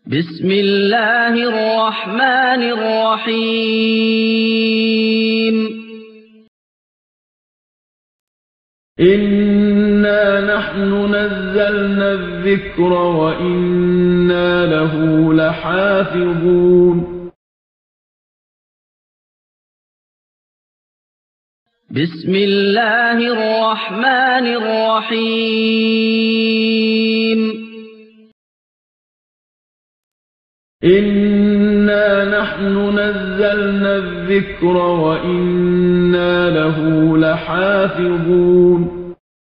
بسم الله الرحمن الرحيم إنا نحن نزلنا الذكر وإنا له لحافظون بسم الله الرحمن الرحيم إنا نحن نزلنا الذكر وإنا له لحافظون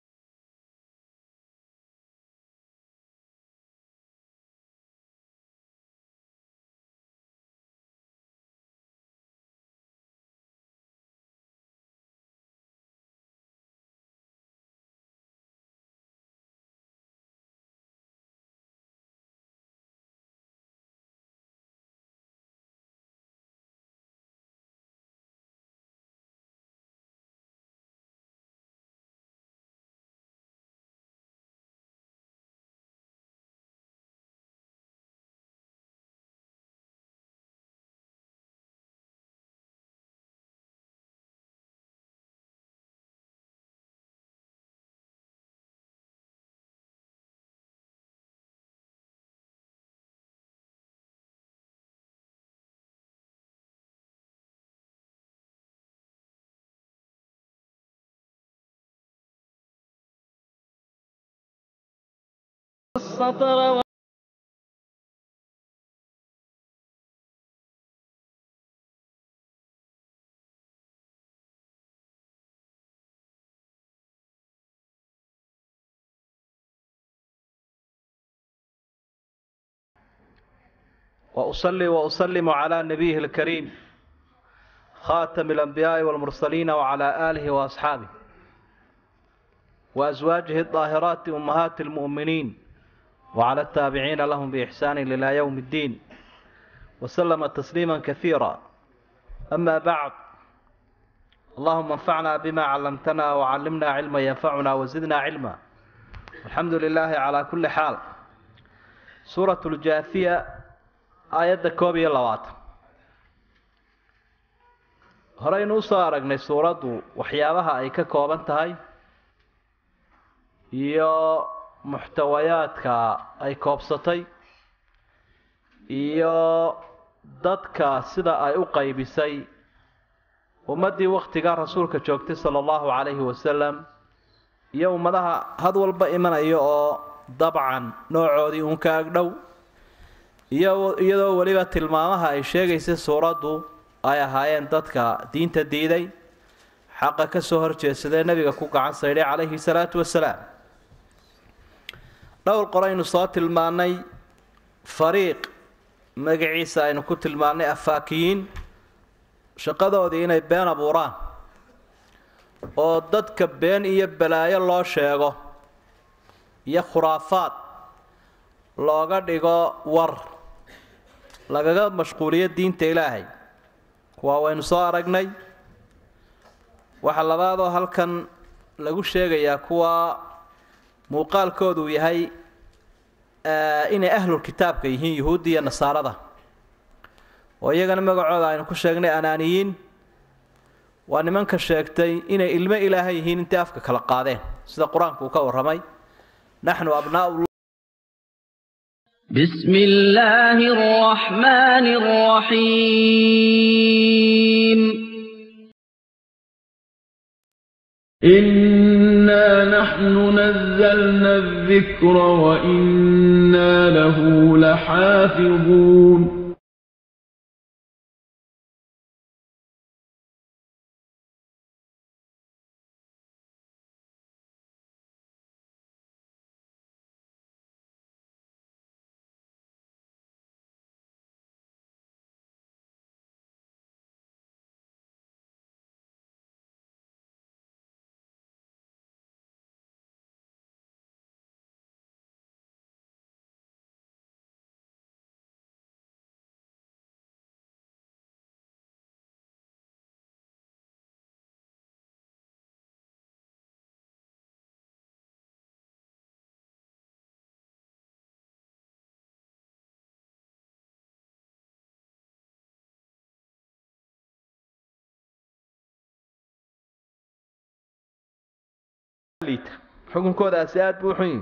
السطر وأصلي وأسلم على نبيه الكريم خاتم الأنبياء والمرسلين وعلى آله وأصحابه وأزواجه الطاهرات أمهات المؤمنين وعلى التابعين لهم بإحسان إلى يوم الدين وسلم تسليما كثيرا أما بعد اللهم انفعنا بما علمتنا وعلمنا علما ينفعنا وزدنا علما الحمد لله على كل حال سورة الجاثية aayadda koob iyo labaatan horeynu usoo aragnay suuraddu waxyaabaha ay ka kooban tahay iyo muxtawayaadka ay koobsatay iyo dadka sida ay u qaybisay ummaddii wakhtigaa rasuulka joogtay sala allahu calayhi wasalam iyo ummadaha had walba imanaya oo dabcan noocoodii uun ka agdhow iyo iyadoo weliba tilmaamaha ay sheegaysay suuraddu ay ahaayeen dadka diinta diiday xaqa ka soo horjeedsadee nebiga ku gacan saydhay calayhi salaatu wasalaam dhowr qoraynu soo tilmaannay fariiq magaciisa aynu ku tilmaannay afaakiyiin shaqadoodii inay been abuuraan oo dadka been iyo balaayo loo sheego iyo khuraafaad looga dhigo war lagaga mashquuliyo diinta ilaahay kuwaa waynu soo aragnay waxaa labaadoo halkan lagu sheegayaa kuwa muuqaalkoodu yahay inay ahlul kitaabka yihiin yuhuudda iyo nasaarada oo iyagana magacooda aynu ku sheegnay anaaniyiin waa nimanka sheegtay inay ilmo ilaahay yihiin intay afka kala qaadeen sida qur-aanku uu ka warramay naxnu abnaau بسم الله الرحمن الرحيم إنا نحن نزلنا الذكر وإنا له لحافظون liita xukunkoodaasi aada buu xun yihi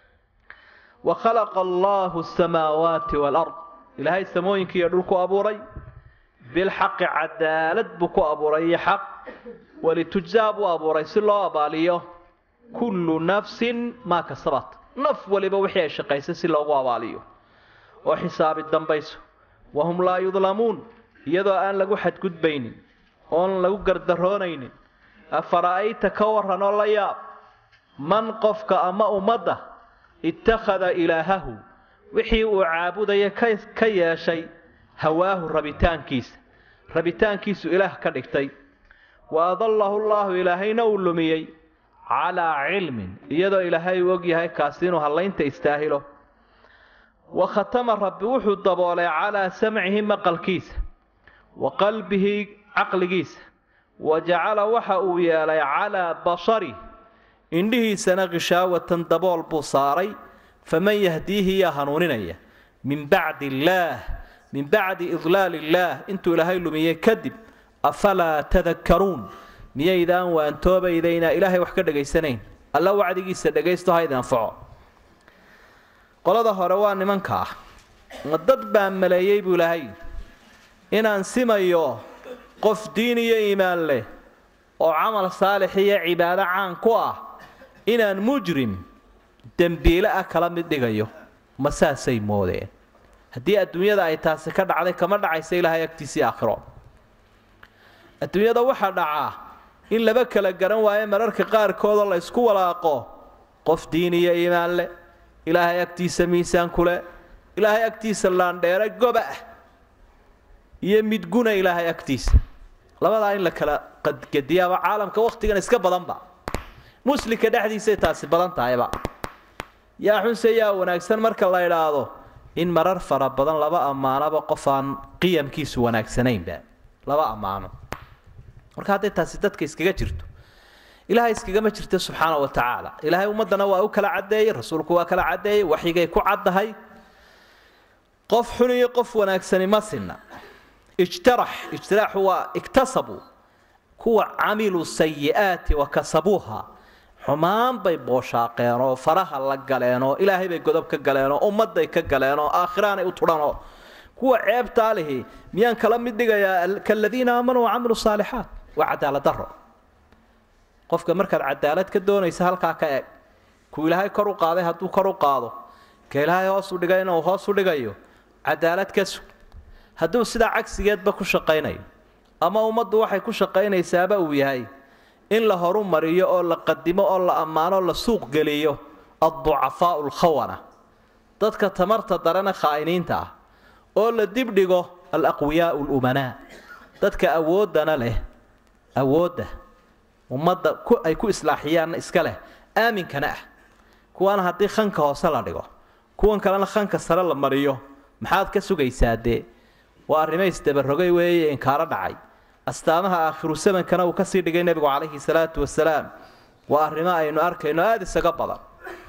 wa khalaqa allaahu asamaawaati waalard ilaahay samooyinka iyo dhulku abuuray bilxaqi cadaalad buu ku abuuray iyo xaq walitujzaa buu abuuray si loo abaaliyo kullu nafsin maa kasabat naf waliba wixii ay shaqaysay si loogu abaaliyo oo xisaabi dambayso wahum laa yudlamuun iyadoo aan lagu xadgudbaynin oon lagu gardaroonaynin afara'ayta ka warran oo la yaab man qofka ama ummadda ittakhada ilaahahu wixii uu caabudaya ka yeeshay hawaahu rabitaankiisa rabitaankiisu ilaah ka dhigtay wa adallahu llaahu ilaahayna uu lumiyey calaa cilmin iyadoo ilaahay uu og yahay kaasi inuu hallaynta istaahilo wa khatama rabbi wuxuu daboolay calaa samcihi maqalkiisa wa qalbihi caqligiisa wa jacala waxa uu yeelay calaa basari indhihiisana kishaawatan dabool buu saaray faman yahdiihi yaa hanuuninaya min bacdi illaah min bacdi idlaal illaah intuu ilaahay lumiyey kadib afalaa tadakkaruun miyaydaan waantoobaydaynaa ilaahay wax ka dhegaysanayn alla wacdigiisa dhegaysto ha idin anfaco qolada hore waa nimanka ah ma dad baa maleeyey buu ilaahay inaan simayo qof diin iyo iimaan leh oo camal saalix iyo cibaado caan ku ah inaan mujrim dembiile ah kala mid dhigayo ma saasay moodeen haddii adduunyada ay taasi ka dhacday kama dhacaysa ilaahay agtiisii aakhiro adduunyada waxaa dhacaa in laba kala garan waayo mararka qaarkoodoo la ysku walaaqo qof diin iyo iimaan leh ilaahay agtiisa miisaan ku leh ilaahay agtiisa laandheere goba ah iyo midguna ilaahay agtiisa labadaa in la kala qadgediyaaba caalamka wakhtigan iska badanba muslimka dhexdiisay taasi badan tahayba yaa xunse yaa wanaagsan marka la idhaahdo in marar fara badan laba ammaanoba qof aan qiyamkiisu wanaagsanaynba laba ammaano marka hadday taasi dadka iskaga jirto ilaahay iskagama jirta subxaana wa tacaala ilaahay ummaddana waa u kala caddeeyey rasuulku waa kala caddeeyey waxyigay ku caddahay qof xun iyo qof wanaagsani ma sinna ijtarax ijtiraaxu waa iktasabuu kuwa camiluu sayi'aati wa kasabuuha xumaan bay booshaaqeen oo faraha la galeen oo ilaahay bay godob ka galeen oo ummadday ka galeen oo aakhiraanay u tudhanoo kuwa ceebtaa lihi miyaan kala mid dhigayaa kaladiina aamanuu wacamiluu saalixaat waa cadaalad daro qofka markaad cadaalad ka doonaysa halkaa ka eg kuu ilaahay kor u qaaday hadduu kor u qaado ka ilaahay hoos u dhigay inuu hoos u dhigayo cadaalad ka sug hadduu sidaa cagsigeedba ku shaqaynayo ama ummaddu waxay ku shaqaynaysaaba uu yahay in la horu mariyo oo la qadimo oo la ammaano la suuq geliyo adducafaau alkhawana dadka tamarta darana khaa'iniinta ah oo la dibdhigo alaqwiyaau lumanaa dadka awooddana leh awoodda ummadda ay ku islaaxiyaanna iska leh aaminkana ah kuwaana haddii khanka hoose la dhigo kuwan kalena khanka sare la mariyo maxaad ka sugaysaa dee waa arrimays dabarogay weeye inkaaro dhacay astaamaha aakhiru samankana uu kasii dhigay nebigu calayhi salaatu wasalaam waa arrimo aynu arkayno aada isaga badan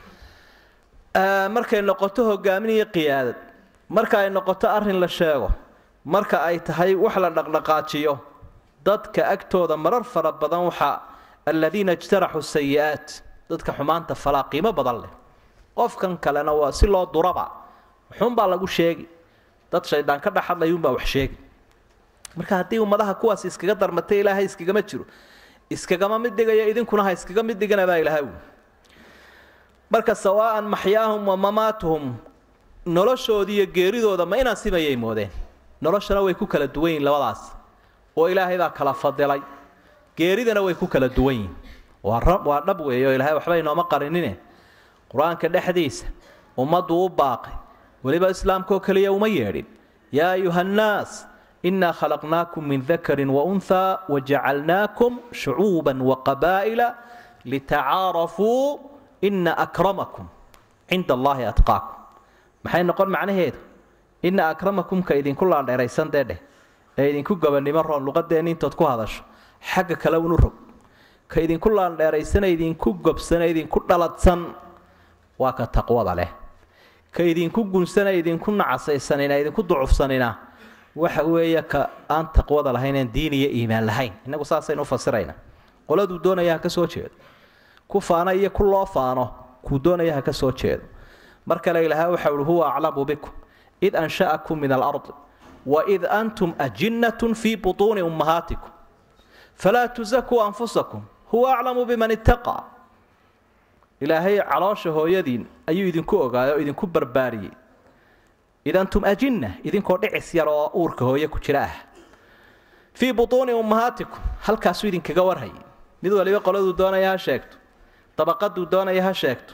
markay noqoto hogaamin iyo qiyaadad marka ay noqoto arrin la sheego marka ay tahay wax la dhaqdhaqaajiyo dadka agtooda marar fara badan waxaa aladiina ijtaraxuu sayi-aat dadka xumaanta falaa qiimo badan leh qofkan kalena waa si loo duraba wuxuunbaa lagu sheegi dad shaydaan ka dhexadlayuunbaa wax sheegi marka haddii ummadaha kuwaas iskaga darmatay ilaahay iskagama jiro iskagama mid dhigaya idinkuna ha iskaga mid dhigana baa ilahay wi marka sawaa'an maxyaahum wa mamaatuhum noloshooda iyo geeridooda ma inaan simayay moodeen noloshana way ku kala duwan yihin labadaas oo ilaahay baa kala fadilay geeridana way ku kala duwan yihin waa waa dhab weeye oo ilaahay waxba inooma qarinine qur-aanka dhexdiisa ummaddu u baaqay weliba islaamkaoo keliya uma yeedhin yaa ayuha annaas inaa khalaqnaakum min dakarin waunhaa wajacalnaakum shucuuban waqabaa'ila litacaarafuu ina akramakum cinda allaahi atqaakum maxay noqon macnaheedu ina akramakum ka idinku laandheeraysan dee dheh ee idinku gobannimo roon luqadeenni intood ku hadasho xagga kale unu rog ka idinku laandheeraysana idinku gobsana idinku dhaladsan waa ka taqwada leh ka idinku gunsana idinku nacasaysanina idinku ducufsanina waxa weeye ka aan taqwada lahayn aan diin iyo iimaan lahayn innagu saasaynu ufasirayna qoladuu doonaya ha ka soo jeedo ku faana iyo ku loo faano kuu doonaya ha ka soo jeedo mar kale ilaahay waxa uhi huwa aclamu bikum id ansha'akum min alardi waid antum ajinnatun fii butuuni ummahaatikum falaa tusakuu anfusakum huwa aclamu biman ittaqaa ilaahay caloosha hooyadiin ayuu idinku ogaayay oo idinku barbaariyey id antum ajinna idinkoo dhicis yar oo uurka hooye ku jira ah fii butuuni ummahaatikum halkaasuu idinkaga warhayay mid waliba qoladuu doonaya ha sheegto dabaqaduu doonaya ha sheegto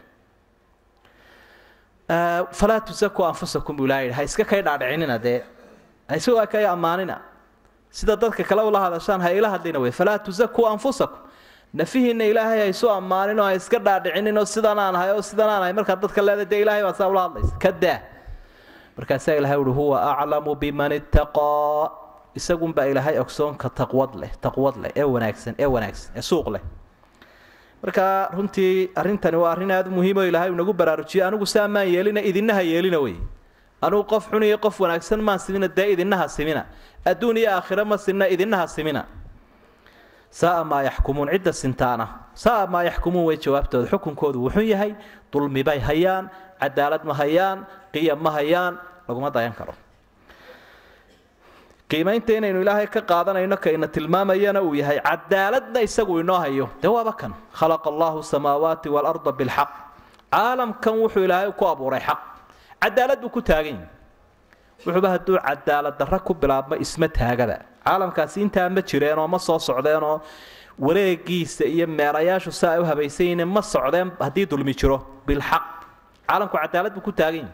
falaa tusakuu anfusakum buu ilaha yidhi ha iska kay dhaadhicinina dee ha iska kay ammaanina sida dadka kale ula hadashaan ha ila hadlina wey falaa tusakuu anfusakum nafihiinna ilaahay ha isu ammaanin oo ha iska dhaadhicinin oo sidan aan ahay oo sidan aan ahay markaad dadka leedahay dee ilahay baa saa ula hadlaysa ka daa markaasaa ilahay uhi huwa aclamu biman ittaqaa isagunbaa ilaahay ogsoonka taqwad leh taqwad leh ee wanaagsan ee wanaagsan ee suuq leh marka runtii arrintani waa arrin aada u muhiim oo ilaahay uu nagu baraarujiyey anigu saa maan yeelina idinaha yeelina wey anigu qof xun iyo qof wanaagsan maan simina dee idinaha simina adduun iyo aakhiro ma sinna idinaha simina saaa maa yaxkumuun cidda sintaana saaa maa yaxkumuun way jawaabtooda xukunkoodu wuxun yahay dulmi bay hayaan cadaalad ma hayaan qiyam ma hayaan laguma dayan karo qiimaynta inaynu ilaahay ka qaadanayno kayna tilmaamayana uu yahay cadaaladna isagu inoo hayo dee waaba kan khalaqa allahu samaawaati waalarda bilxaq caalamkan wuxuu ilaahay ku abuuray xaq cadaalad buu ku taagan yahi wuxuuba hadduu cadaalad darra ku bilaabmo isma taagada caalamkaasi intaa ma jireenoo ma soo socdeenoo wareegiisa iyo meerayaashu si ay u habaysan yihiin ma socdeen haddii dulmi jiro bilxaq caalamku cadaalad buu ku taagan yahi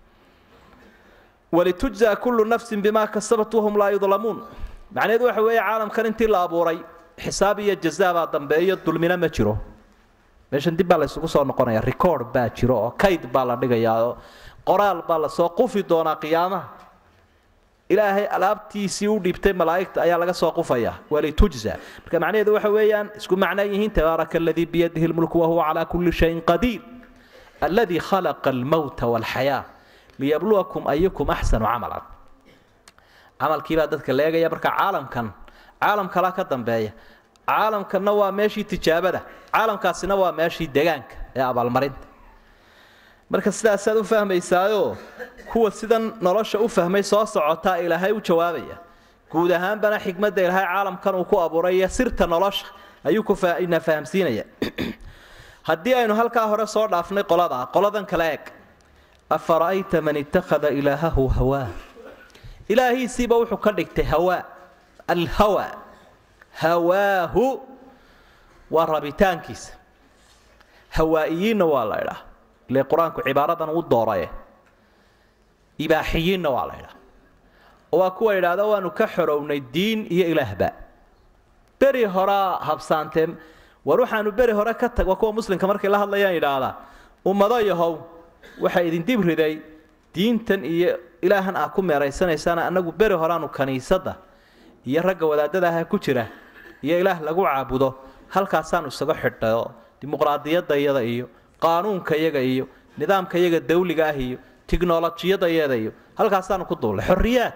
walitujzaa kullu nafsin bimaa kasabat wahum laa yudlamuun macnaheedu waxa weeye caalamkan intii la abuuray xisaab iyo jazaa baa dambeeyo dulmina ma jiro meeshan dib baa la isugu soo noqonaya record baa jiro oo kayd baa la dhigayaa oo qoraal baa lasoo qufi doonaa qiyaamaha ilaahay alaabtiisii u dhiibtay malaa'igta ayaa laga soo qufaya walitujza marka macnaheedu waxa weeyaan isku macno yihiin tabaaraka aladii biyadihi lmulku wahuwa calaa kulli shayin qadiir alladii khalaqa almowta walxayaa liyabluwakum ayukum axsanu camalan camalkiibaa dadka la eegaya marka caalamkan caalam kalaa ka dambeeya caalamkanna waa meeshii tijaabada caalamkaasina waa meeshii degaanka ee abaalmarinta marka sidaasaad u fahmaysaayoo kuwa sidan nolosha u fahmay soo socotaa ilaahay u jawaabaya guud ahaanbana xikmadda ilaahay caalamkan uu ku abuuray iyo sirta nolosha ayuu kuna fahamsiinaya haddii aynu halkaa hore soo dhaafnay qoladaa qoladan kale eeg afara'ayta man ittakhada ilaahahu hawaa ilaahiisiiba wuxuu ka dhigtay hawaa alhawa hawaahu waa rabitaankiisa hawaa'iyiinna waa la idhaa ile qur-aanku cibaaradan u dooraye ibaaxiyiinna waa la idhaa waa kuwa idhaahda waanu ka xorownay diin iyo ilaahba beri horaa habsaanteen war waxaanu beri hore ka tag waa kuwa muslimka markay la hadlayaan idhaahdaa ummado yahow waxaa idin dib riday diintan iyo ilaahan aa ku meeraysanaysaana annagu beri horaanu kaniisadda iyo ragga wadaadada aha ku jira iyo ilaah lagu caabudo halkaasaanu isaga xidhayo dimuqraadiyadda iyada iyo qaanuunka iyaga iyo nidaamka iyaga dawliga ah iyo tiknolojiyada iyada iyo halkaasaanu ku duullay xorriyaad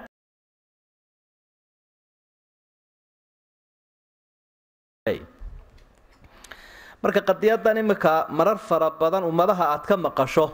marka qadiyadan imika marar fara badan ummadaha aad ka maqasho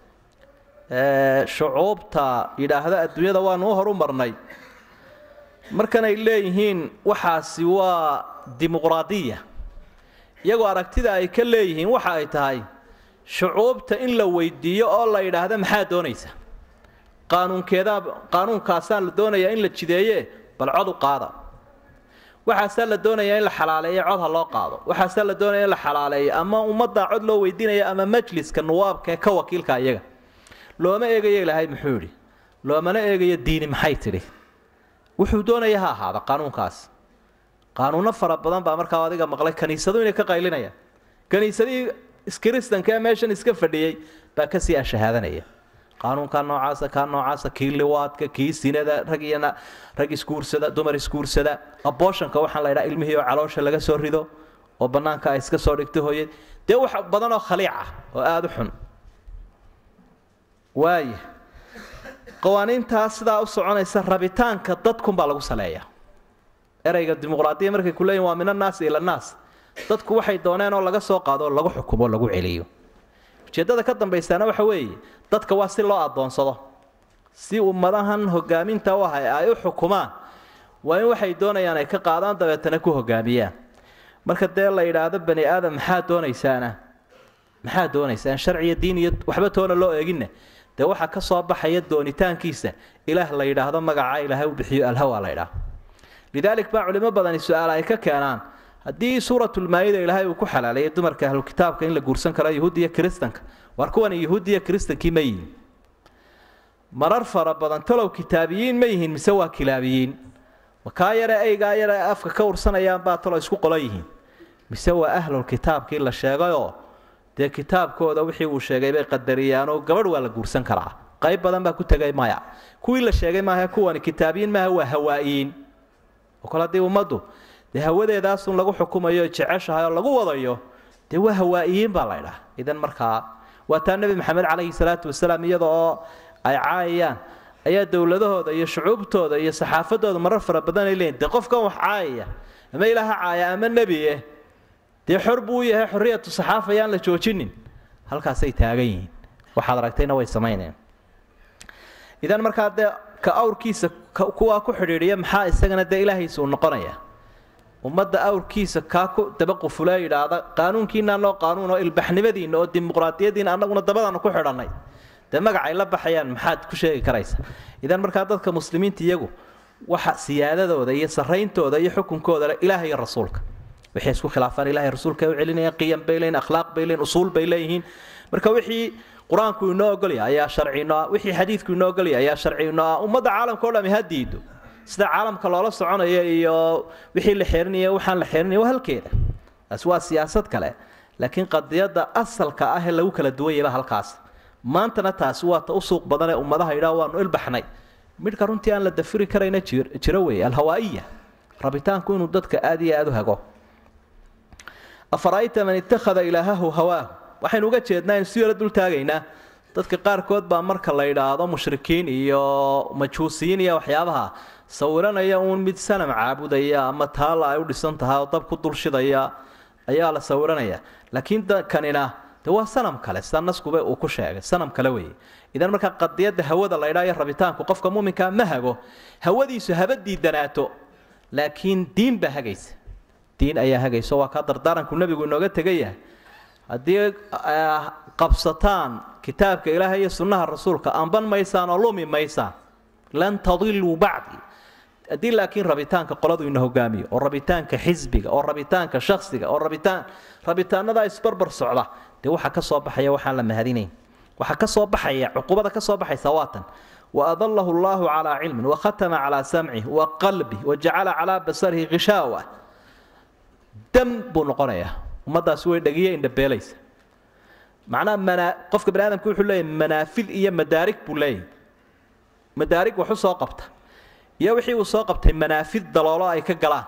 shucuubta yidhaahda adduunyada waanu u horu marnay markanay leeyihiin waxaasi waa dimuqraadiya iyagoo aragtida ay ka leeyihiin waxa ay tahay shucuubta in la weydiiyo oo la yidhaahda maxaa doonaysa qaanuunkeedaa qaanuunkaasaa la doonayaa in la jideeye bal cod u qaada waxaasaa la doonayaa in la xalaaleeyo cod ha loo qaado waxaasaa la doonaya in la xalaaleeyo ama ummaddaa cod loo weydiinaya ama majliska nuwaabka ee ka wakiilka iyaga looma eegayo ilaahay muxuu yidhi loomana eegayo diini maxay tidhi wuxuu doonaya ha ahaada qaanuunkaas qaanuuno fara badan baa markaa adiga maqlay kaniisadu inay ka qaylinayaan kaniisadihii iskiristanka ee meeshan iska fadhiyey baa kasii ashahaadanaya qaanuunkaa noocaasa kaa noocaasa kii liwaadka kii sinada rag iyo rag isguursada dumar isguursada abooshanka waxaan la ydhaha ilmihii oo caloosha laga soo rido oo bannaanka ay iska soo dhigto hooyad dee wax badan oo khaliic ah oo aada u xun waaya qawaaniintaas sidaa u soconaysa rabitaanka dadkunbaa lagu saleeyaa ereyga dimuqraadiya markay ku leeyihin waa min annaasi ila annaas dadku waxay dooneen oo laga soo qaado oo lagu xukumo o lagu celiyo ujeeddada ka dambaysaana waxa weeye dadka waa si loo addoonsado si ummadahan hogaaminta u ahay ay u xukumaan waa in waxay doonayaan ay ka qaadaan dabeetana ku hogaamiyaan marka dee la yidhaahdo bani aadam maxaa doonaysaana maxaa doonaysaan sharciyo diin iyo waxba toona loo eeginna dee waxaa ka soo baxaya doonitaankiisa ilaah la yidhaahdo magacaa ilaahay u bixiyo alhawa la yidhaahdo lidaalik baa culimo badani su-aal ay ka keenaan haddii suuratulmaayida ilaahay uu ku xalaaleeyay dumarka ahlukitaabka in la guursan karo yahuudi iyo kiristanka war kuwani yahuudi iyo kiristankii ma yihin marar fara badan talow kitaabiyiin ma yihiin mise waa kilaabiyiin makaa yare eygaa yare afka ka ursanayaan baa talo isku qolo yihiin mise waa ahlulkitaabkii la sheegayoo dee kitaabkooda wixii uu sheegay bay qadariyaanoo gabadh waa la guursan karaa qayb badan baa ku tegay maya kuwii la sheegay maaha kuwani kitaabiyiin maaha waa hawaa'iyiin oo kale haddii ummaddu dee hawadeedaasun lagu xukumayo jeceshahay oo lagu wadayo dee waa hawaa'iyiin baa laydhaha idan markaa waa taa nebi maxamed calayhi salaatu wasalaam iyada oo ay caayayaan ayaa dowladahooda iyo shucuubtooda iyo saxaafadooda marar fara badan ay leeyiin dee qofkan wax caayaya ama ilaaha caaya ama nebiye dee xor buu u yahay xorriyatu saxaafa ayaan la joojinin halkaasay taagan yihiin waxaad aragtayna way samaynayaan idan markaa dee ka awrkiisa kuwaa ku xidhiidhiya maxaa isagana dee ilaahiisa uu noqonaya ummadda awrkiisa kaa ku daba qufula yidhaahda qaanuunkiina anoo qaanuun oo ilbaxnimadiina oo dimuqraadiyadiina annaguna dabadaanu ku xidhannay dee magacay la baxayaan maxaad ku sheegi karaysa idan markaa dadka muslimiinta iyagu waxa siyaadadooda iyo sarayntooda iyo xukunkooda ilaah iyo rasuulka waxay isku khilaafaan ilahay rasuulka u celinayaan qiyam bay leeyihin akhlaaq bay leeyihin usuul bay leeyihiin marka wixii qur-aanku inoo ogolya ayaa sharci inoo ah wixii xadiidku inoo ogolya ayaa sharci inoo ah ummadda caalamka o dhami ha diido sida caalamka loola soconayo iyo wixii la xeerinaya waxaan la xeerinaya waa halkeeda taasi waa siyaasad kale laakiin qadiyadda asalka ah ee lagu kala duwanyaba halkaas maantana taasi waa ta u suuq badan ee ummadaha yidhaah waanu ilbaxnay midhka runtii aan la dafiri karayna jiro weeye alhawaa'iya rabitaanku inuu dadka aada iyo aada u hago afara'ayta man ittakhada ilaahahu hawaahu waxaynu uga jeednaa aynu si yaro dul taagaynaa dadka qaarkood baa marka la yidhaahdo mushrikiin iyo majuusiyiin iyo waxyaabaha sawiranaya uun mid sanam caabudaya ama taalla ay u dhisan tahay oo dab ku dulshidaya ayaa la sawiranaya laakiin kanina de waa sanam kale sida naskuba uu ku sheegay sanam kale weeye idan markaa qadiyadda hawada la ydhaa iyo rabitaanku qofka muminkaa ma hago hawadiisu haba diidanaato laakiin diin baa hagaysa diin ayaa hagaysa waa kaa dardaaranku nebigu inooga tegayahay haddii qabsataan kitaabka ilaahay iyo sunnaha rasuulka amban maysaan oo lumi maysaan lan tadiluu bacdi haddii laakiin rabitaanka qoladu ina hogaamiyo oo rabitaanka xisbiga oo rabitaanka shaksiga oo rabitaan rabitaanadaa isbarbar socda dee waxaa ka soo baxaya waxaan la mahadinayn waxaa ka soo baxaya cuqubada ka soo baxaysa waatan waadalahu allahu calaa cilmin wakhatama calaa samcih wa qalbih wajacala calaa basarihi khishaawa dam buu noqonayaa ummadaasi way dhagiya indhabeelaysa macnaha manaa qofka bani aadamka wuxuu leeyahy manaafil iyo madaarig buu leeyahy madaarig wax u soo qabta iyo wixii uu soo qabtay manaafid daloolo ay ka galaan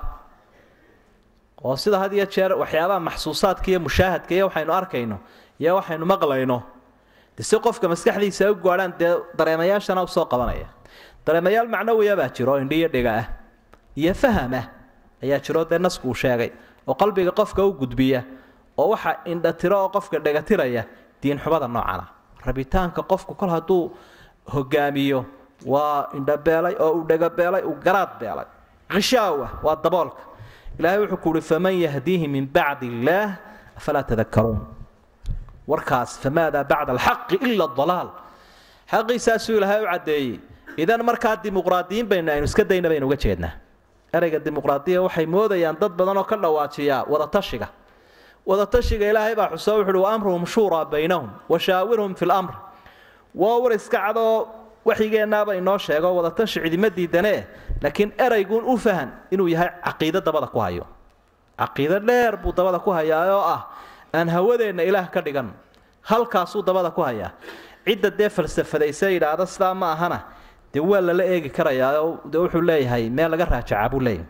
oo sida had iyo jeer waxyaabaha maxsuusaadka iyo mushaahadka iyo waxaynu arkayno iyo waxaynu maqlayno de si qofka maskaxdiisa ay u gaadhaan dee dareemayaashana usoo qabanaya dareemayaal macnawiya baa jiro indhiyo dhiga ah iyo faham ah ayaa jiro dee nasku uu sheegay oo qalbiga qofka u gudbiya oo waxa indhatiro oo qofka dhegatiraya diinxumada noocana rabitaanka qofku kol hadduu hogaamiyo waa indhabeelay oo uu dhegabeelay uu garaad beelay khishaawa waa daboolka ilaahay wuxuu ku uhi faman yahdiihi min bacdi illaah afalaa tadakaruun warkaas famaadaa bacda alxaqi ila dalaal xaqiisaasuu ilaahay u caddeeyey idan markaa dimuqraadiyiin baynu aynu iska dayna baynu uga jeednaa ereyga dimuqraadiya waxay moodayaan dad badan oo ka dhawaajiyaa wadatashiga wadatashiga ilaahay baa xuso wuxu uhi wa amruhum shuuraa baynahum washaawirhum fi lamr waa war iska cadoo waxyigeennaaba inoo sheego wadatashi cidima diidanee laakiin erayguun u fahan inuu yahay caqiido dabada ku hayo caqiido dheer buu dabada ku hayaa oo ah aan hawadeenna ilaah ka dhigan halkaasuu dabada ku hayaa cidda dee falsafadayse yidhaahda sidaa ma ahana dee waa lala eegi karayaa oo de wuxuu leeyahay meel laga raajacaa buu leeyahay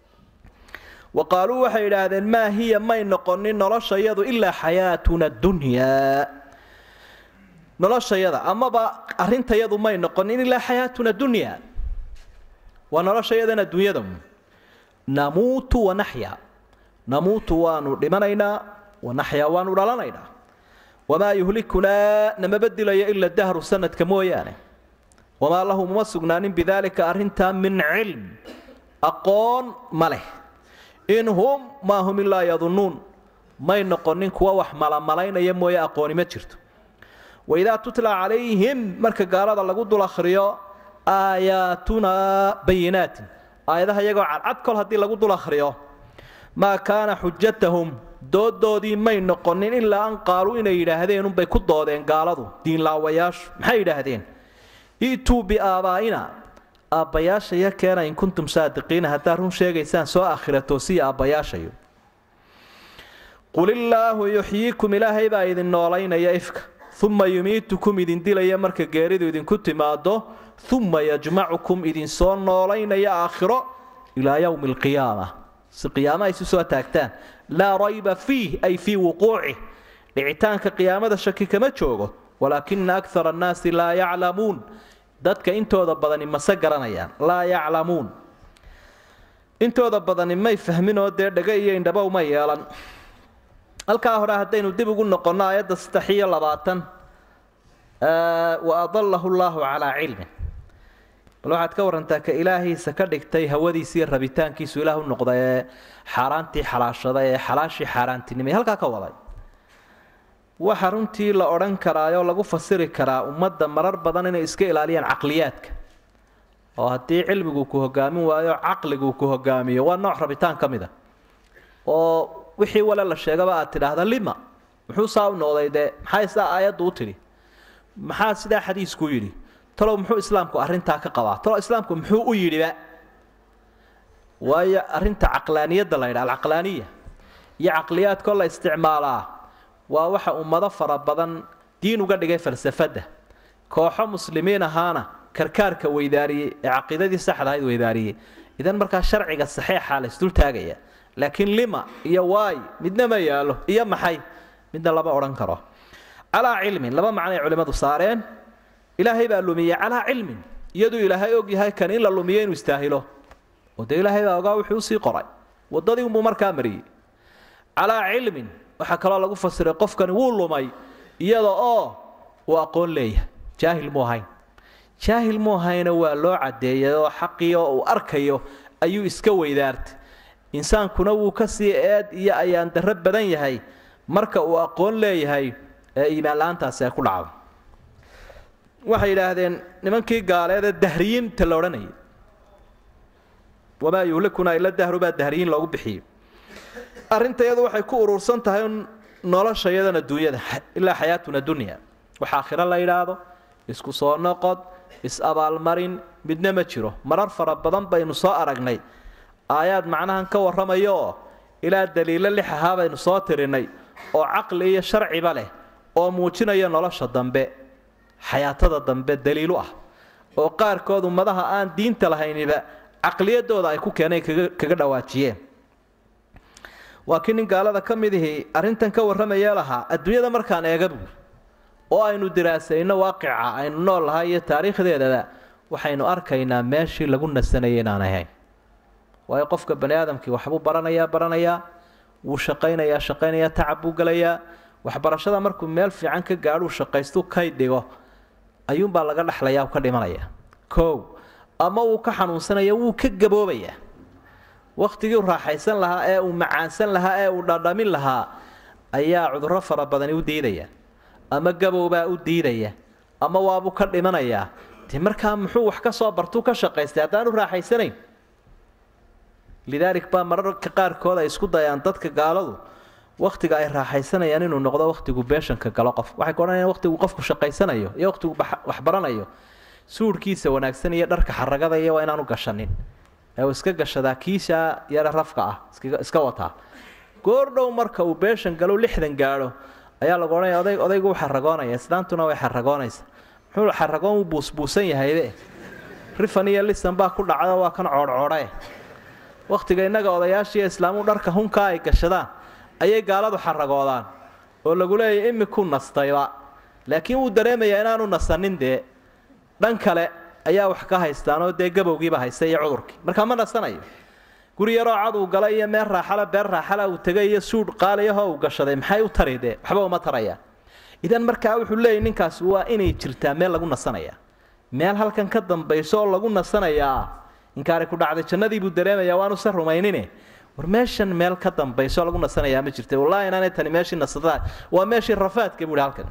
wa qaaluu waxay yidhaahdeen maa hiya may noqonin noloshayadu ilaa xayaatuna dunyaa noloshayada amaba arrintayadu may noqonin ilaa xayaatuna dunyaa waa noloshayadana dunyada namuutu wanaxya namuutu waanu dhimanaynaa wanaxyaa waanu dhalanaynaa wamaa yuhlikunaa namaba dilayo ila dahru sanadka mooyaane wamaa lahu muma sugnaanin bidaalika arrintaa min cilm aqoon ma leh in hum maa hum ilaa yadunnuun may noqonin kuwa wax malamalaynaya mooye aqooni ma jirto waidaa tutla calayhim marka gaalada lagu dul akhriyo aayaatunaa bayinaatin aayadaha iyagoo cadcad kol haddii lagu dul akhriyo maa kaana xujatahum doodoodii may noqonin ilaa an qaaluu inay yidhaahdeen unbay ku doodeen gaaladu diinlaawayaashu maxay yidhaahdeen i'tuu biaabaa'ina aabbayaashaya keena in kuntum saadiqiina haddaad run sheegaysaan soo akhira toosiya aabbayaashayo qul illaahu yuxyiikum ilaahay baa idin noolaynaya ifka uma yumiitukum idin dilaya marka geeridu idinku timaado uma yajmacukum idinsoo noolaynaya aakhiro ilaa yowmi alqiyaama si qiyaama ay isu soo taagtaan laa rayba fiih ay fii wuquucih dhicitaanka qiyaamada shaki kama joogo walaakina akara annaasi laa yaclamuun dadka intooda badani mase garanayaan laa yaclamuun intooda badani may fahminoo dee dhega iyo indhaba uma yeelan halkaa hore haddaynu dib ugu noqonno aayadda saddex iyo labaatan wa adalahu llaahu calaa cilmin bal waxaad ka warantaa ka ilaahiisa ka dhigtay hawadiisa iyo rabitaankiisu ilaah u noqda ee xaaraantii xalaashada ee xalaashii xaaraantinimay halkaa ka waday waxa runtii la odhan karaayoo lagu fasiri karaa ummadda marar badan inay iska ilaaliyaan caqliyaadka oo haddii cilmigu ku hogaamin waayo caqligu ku hogaamiyo waa nooc rabitaan ka mid a oo wixii wale la sheegaba aad tidhaahda lima muxuu saa u noqday dee maxay sidaa aayaddu u tidhi maxaa sidaa xadiisku yidhi talow muxuu islaamku arrintaa ka qabaa talow islaamku muxuu u yidhiba waayo arrinta caqlaaniyadda la yidhaha alcaqlaaniya iyo caqliyaadkoo la isticmaalaa waa waxa ummado fara badan diin uga dhigay falsafadda kooxo muslimiin ahaana karkaarka weydaariyey ee caqiidadii saxda ahayd weydaariyey idan markaa sharciga saxeexaa la isdul taagaya laakiin lima iyo waay midna ma yaalo iyo maxay midna lama odhan karo calaa cilmin laba macnoay culimmadu saareen ilaahay baa lumiyey calaa cilmin iyaduu ilaahay og yahay kan in la lumiyo inuu istaahilo oo dee ilaahay baa ogaa wuxuu usii qoray waddadii unbuu markaa mariyey calaa cilmin waxaa kaloo lagu fasiray qofkani wuu lumay iyada oo uu aqoon leeyahay jaahil mu ahayn jaahil mu ahayna waa loo caddeeyay oo xaqii oo uu arkayo ayuu iska weydaartay insaankuna wuu ka sii eed iyo ayaan darro badan yahay marka uu aqoon leeyahay ee iimaan la-aantaasi ay ku dhacdo waxay yidhaahdeen nimankii gaaleedee dahriyiinta la odhanayay wamaa yuhlikuna ila dahru baa dahriyiin loogu bixiyey arrinta iyadu waxay ku urursan tahay nolosha iyadan adduunyada ilaa xayaatuna dunya wax aakhiro la yidhaahdo isku soo noqod is-abaalmarin midna ma jiro marar fara badan baynu soo aragnay aayaad macnahan ka warramayo oo ilaa daliilo lix ahaa baynu soo tirinay oo caqli iyo sharciba leh oo muujinaya nolosha dambe xayaatada dambe daliilu ah oo qaarkood ummadaha aan diinta lahayniba caqliyadooda ay ku keeneen kaga dhawaajiyeen waa kii nin gaalada ka mid ihii arrintan ka warramayee lahaa adduunyada markaan eega buur oo aynu diraasayno waaqica aynu nool lahay iyo taariikhdeedaba waxaynu arkaynaa meeshii lagu nasanayay inaan ahayn waayo qofka bani aadamkii waxbuu baranayaa baranayaa wuu shaqaynayaa shaqaynayaa tacab buu gelayaa waxbarashada markuu meel fiican ka gaadhuu shaqaystuu kay dhigo ayuunbaa laga dhexlayaa ka dhimanaya kow ama wuu ka xanuunsanaya wuu ka gaboobayaa wakhtigii raaxaysan lahaa ee uu macaansan lahaa ee uu dhadhamin lahaa ayaa cudurro fara badani u diidaya ama gabowbaa u diidaya ama waabuu ka dhimanayaa de markaa muxuu wax ka soo bartuu ka shaqaystay haddaanu raaxaysanayn lidaalik baa mararka qaarkood ay isku dayaan dadka gaaladu wakhtiga ay raaxaysanayaan inuu noqdo wakhtigu beeshanka galo qof waxay ka odhanayaan wakhtigu qofku shaqaysanayo iyo wakhtigu wax baranayo suudhkiisa wanaagsan iyo dharka xaragada iyo waa inaanu gashanin ee uu iska gashadaa kiisha yare rafka ah iska wataa goordhow marka uu beeshan galo lixdan gaadho ayaa lagu odhanaya oday odaygu u xaragoonaya islaantuna way xaragoonaysa muxuu xaragoon u buusbuusan yahayde rifan iyo lisan baa ku dhacdo waa kan coodhcoodhae wakhtiga innaga odayaashiiyo islaamu dharka hunkaa ay gashadaan ayay gaaladu xaragoodaan oo lagu leeyahy imikuu nastayba laakiin wuu dareemayaa inaanu nasanin dee dhan kale ayaa wax ka haystaanoo dee gabowgiiba haysta iyo cudurkii markaa ma nasanayo guri yaroo cad uu galay iyo meel raaxala beer raaxala uu tegay iyo suudh qaaliyahoo uu gashaday maxay u tari dee waxba uma tarayaan idan markaa wuxuu leeyahy ninkaasi waa inay jirtaa meel lagu nasanaya meel halkan ka dambayso oo lagu nasanayaa inkaari ku dhacday jannadii buu dareemayaa waanu se rumaynine war meeshan meel ka dambayso oo lagu nasanayaa ma jirta wallahi inaanay tani meeshii nasadaa waa meeshii rafaadka buuhi halkan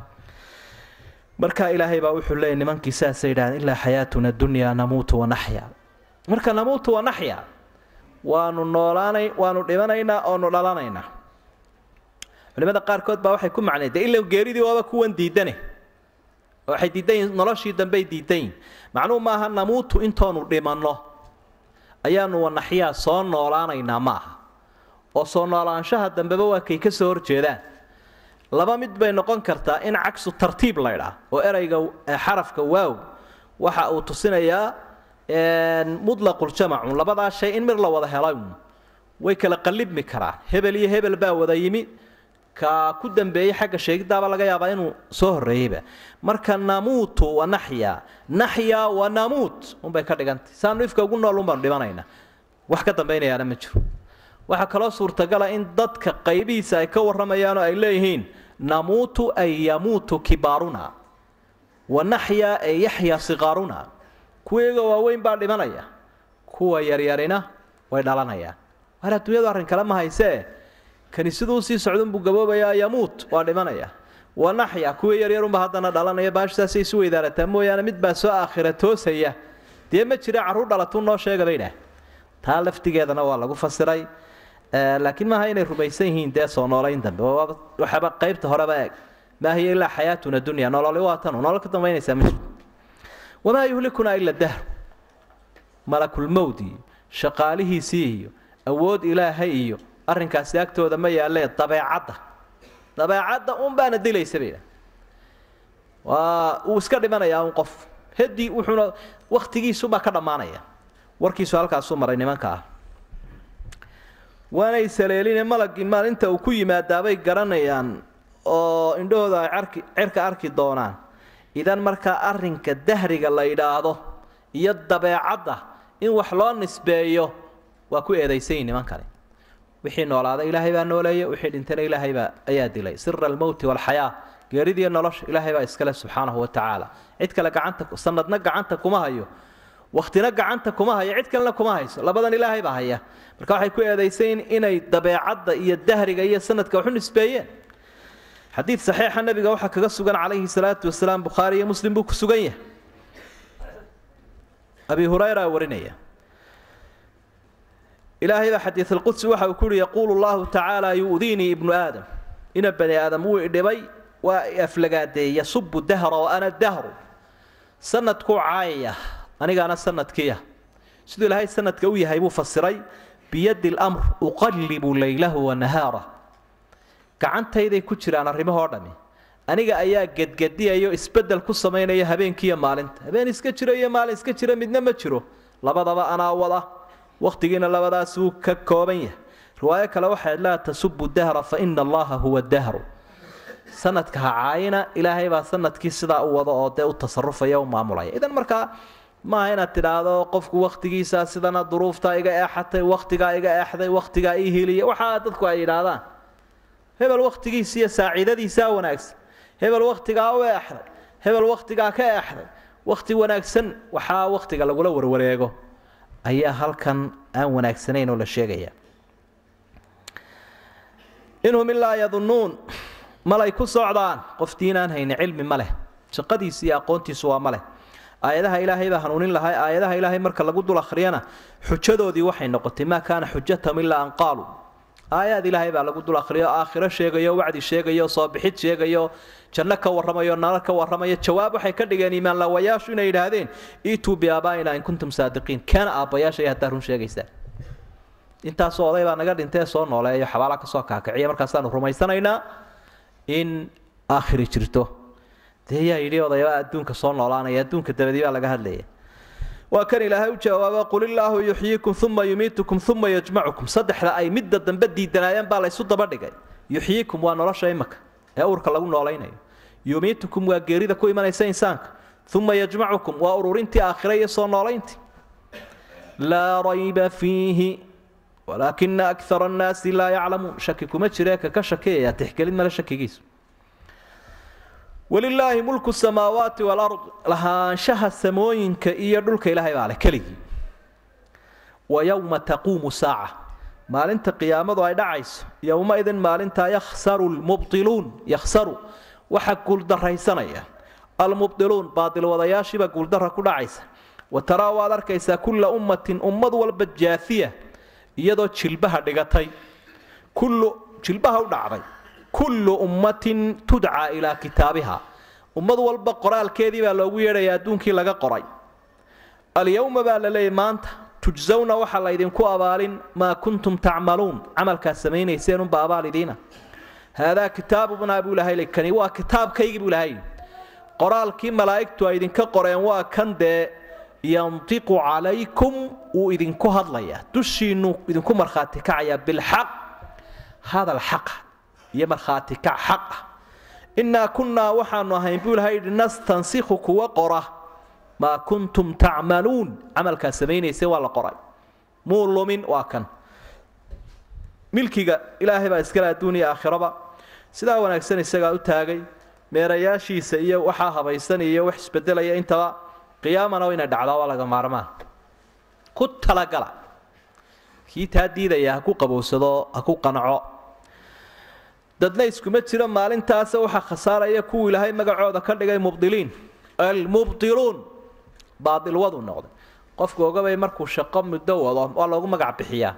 marka ilaahay baa wuxuu leeyahy nimankii saasay yidhahdeen ilaa xayaatuna dunyaa namuutu wanaxya marka namuutu wanaxya waanu noolaanay waanu dhimanaynaa oonu dhalanaynaa culimada qaarkood baa waxay ku macnay dee ila geeridii waaba kuwan diidane waxay diidan yihin noloshii dambey diidan yihin macnuhu maaha namuutu intoonu dhimanno ayaanu wanaxyaa soo noolaanaynaa ma aha oo soo noolaanshaha dambeba waa kay ka soo horjeedaan laba mid bay noqon kartaa in cagsu tartiib laydhaa oo erayga xarafka waaw waxa uu tusinayaa mudlaquljamacu labadaa shay in mid la wada helay way kala qallibmi karaan hebel iyo hebel baa wada yimi ka ku dambeeyey xagga sheegidaaba laga yaabaa inuu soo horreeyeyba marka namuutu wa naxya naxya wa namuut unbay ka dhigantay saanu ifka ugu nool unbaanu dhimanaynaa wax ka dambaynayaana ma jiro waxaa kaloo suurtagala in dadka qaybihiisa ay ka warramayaanoo ay leeyihiin namuutu ay yamuutu kibaaruna wa naxya ay yaxya siqaaruna kuwayga waaweyn baa dhimanaya kuwa yaryarina way dhalanayaan waar adduunyadu arrin kale ma haysee kani siduu sii socdunbuu gaboobayaa yamuut waa dhimanaya wa naxya kuwii yaryarunba haddana dhalanaya baashisaasay isu weydaarataa mooyaane mid baa soo aakhira toosaya dee ma jira carruur dhalatuu noo sheega bay dhah taa laftigeedana waa lagu fasiray laakiin maaha inay rumaysan yihiin dee soo noolayn dambe waxaaba qaybta horeba eeg maa hiya ilaa xayaatuna dunya nololi waa tanu nolol ka dambaynaysaa ma jirto wamaa yuhlikunaa ila dahr malakulmowd iyo shaqaalihiisii iyo awood ilaahay iyo arrinkaasi agtooda ma yaalee dabeecadda dabeecadda un baana dilaysa bay waa uu iska dhimanayaa un qof hedi wuxuuna wakhtigiisubaa ka dhammaanaya warkiisu halkaasuu maray nimanka ah waanay saleeline malagii maalinta uu ku yimaadaabay garanayaan oo indhahooda ay arki cirka arki doonaan idan markaa arrinka dahriga la yidhaahdo iyo dabeecadda in wax loo nisbeeyo waa ku eedaysanyi nimankani wixii noolaada ilaahay baa nooleeya wixii dhintana ilaahay baa ayaa dilay sira almowti walxayaa geeridiiyo nolosha ilaahay baa iskale subxaanahu wa tacaala cid kale gacanta sanadna gacanta kuma hayo waktina gacanta kuma hayo cid kalena kuma hayso labadan ilaahay baa haya marka waxay ku eedaysayn inay dabeecadda iyo dahriga iyo sanadka waxu nisbeeyeen xadiid saxiixa nabiga waxaa kaga sugan calayhi salaatu wasalaam bukhaari iyo muslim buu ku sugan yahay abi hurayra warinaya ilaahay baa xadiid alqudsi waxa uu ku uhi yaquulu llahu tacaala yu'diinii ibnu aadam ina bani aadam wuu idhibay waa aflagaadeey yasubu dahra wa ana dahru sanadkuu caayaya anigaana sanadkiiya siduu ilaahay sanadka u yahay buu fasiray biyadi lamr uqallibu laylahu wa nahaarah gacantayday ku jiraan arrimahoo dhami aniga ayaa gedgediyayo isbeddel ku samaynaya habeenkiiyo maalinta habeen iska jira iyo maalin iska jira midna ma jiro labadaba anaa wada wakhtigiina labadaas wuu ka kooban yahay riwaayo kale waxayd laa tasubu dahra fa ina allaha huwa dahru sanadka ha caayina ilaahay baa sanadkii sidaa u wada oo dee u tasarufaya u maamulaya idan markaa maaha inaad tidhaahdo qofku wakhtigiisa sidana duruuftaa iga eexatay wakhtigaa iga eexday wakhtigaa ii hiliya waxaa dadku ay yidhaahdaan hebel wakhtigiisa iyo saaciidadiisaa wanaagsan hebel wakhtigaa u eexday hebel wakhtigaa ka eexday wakhti wanaagsan waxaa wakhtiga lagula warwareego ayaa halkan aan wanaagsanayn oo la sheegaya inhum ilaa yadunnuun malay ku socdaan qof diinaan hayni cilmi ma leh shaqadiisi iyo aqoontiisu waa ma leh aayadaha ilaahay baa hanuunin lahay aayadaha ilaahay marka lagu dul akhriyana xujadoodii waxay noqotay maa kaana xujatahum ilaa an qaaluu aayaad ilaahay baa lagu dul akhriyo aakhiro sheegayo wacdi sheegayo soo bixid sheegayo janno ka warramayo nalo ka warramayo jawaab waxay ka dhigeen iimaanlawayaashu inay yidhaahdeen iituu biaabaa'ina in kuntum saadiqiin keena aabbayaasha iyo haddaa run sheegaysaa intaasoo oday baa naga dhintee soo nooleeyo xabaala kasoo kaakiciya markaasaanu rumaysanaynaa in aakhiri jirto dee yaa yidhi odayabaa adduunka soo noolaanaya adduunka dabadii baa laga hadlaya waa kan ilaahay u jawaaba qul illaahu yuxyiikum uma yumiitukum uma yajmacukum saddexda ay midda dambe diidanaayeen baa laysu daba dhigay yuxyiikum waa nolosha imaka ee uurka lagu noolaynayo yumiitukum waa geerida ku imanaysa insaanka uma yajmacukum waa ururintii aakhira iyo soo noolayntii laa rayba fiihi walaakina akara annaasi laa yaclamuun shaki kuma jiree kaka shakiyaya tixgelin male shakigiisu walilaahi mulku samaawaati walard lahaanshaha samooyinka iyo dhulka ilaahay baa leh keligii wa yowma taquumu saaca maalinta qiyaamadu ay dhacayso yowmaidin maalintaa yakhsaru lmubdiluun yakhsaru waxa guuldaraysanaya almubdiluun baadilwadayaashiibaa guuldara ku dhacaysa wa taraa waad arkaysaa kulla ummatin ummad walba jaafiya iyadoo jilbaha dhigatay kullu jilbaha u dhacday kullu ummatin tudcaa ilaa kitaabiha ummad walba qoraalkeedii baa loogu yeedhaya adduunkii laga qoray alyowma baa la leeyay maanta tujsawna waxaa laydinku abaalin maa kuntum tacmaluun camalkaad samaynayseen unba abaal idiina haadaa kitaabunaa buu ilahay kani waa kitaabkaygii buu ilahay qoraalkii malaa'igtu ay idinka qoreen waa kan dee yantiqu calaykum wuu idinku hadlayaa dushiinnu idinku markhaati kacayaa bilxaq hadal xaqa iyo markhaati kac xaq ah innaa kunnaa waxaanu ahayn buu ilahay yidhi nastansikhu kuwa qora maa kuntum tacmaluun camalkaad samaynaysa waa la qoray muu lumin waa kan milkiga ilaahay baa iskale adduuniya aakhiraba sidaa wanaagsan isagaa u taagay meerayaashiisa iyo waxaa habaysan iyo wax isbedelaya intaba qiyaamana inay dhacdaa waa laga maarmaan ku talagala kii taa diidaya ha ku qabowsado ha ku qanaco dadna iskuma jiro maalintaasa waxaa khasaaraya kuwii ilaahay magacooda ka dhigay mubdiliin almubdiluun baadilwadu noqday qofku ogabay markuu shaqo muddo wado waa loogu magac bixiyaa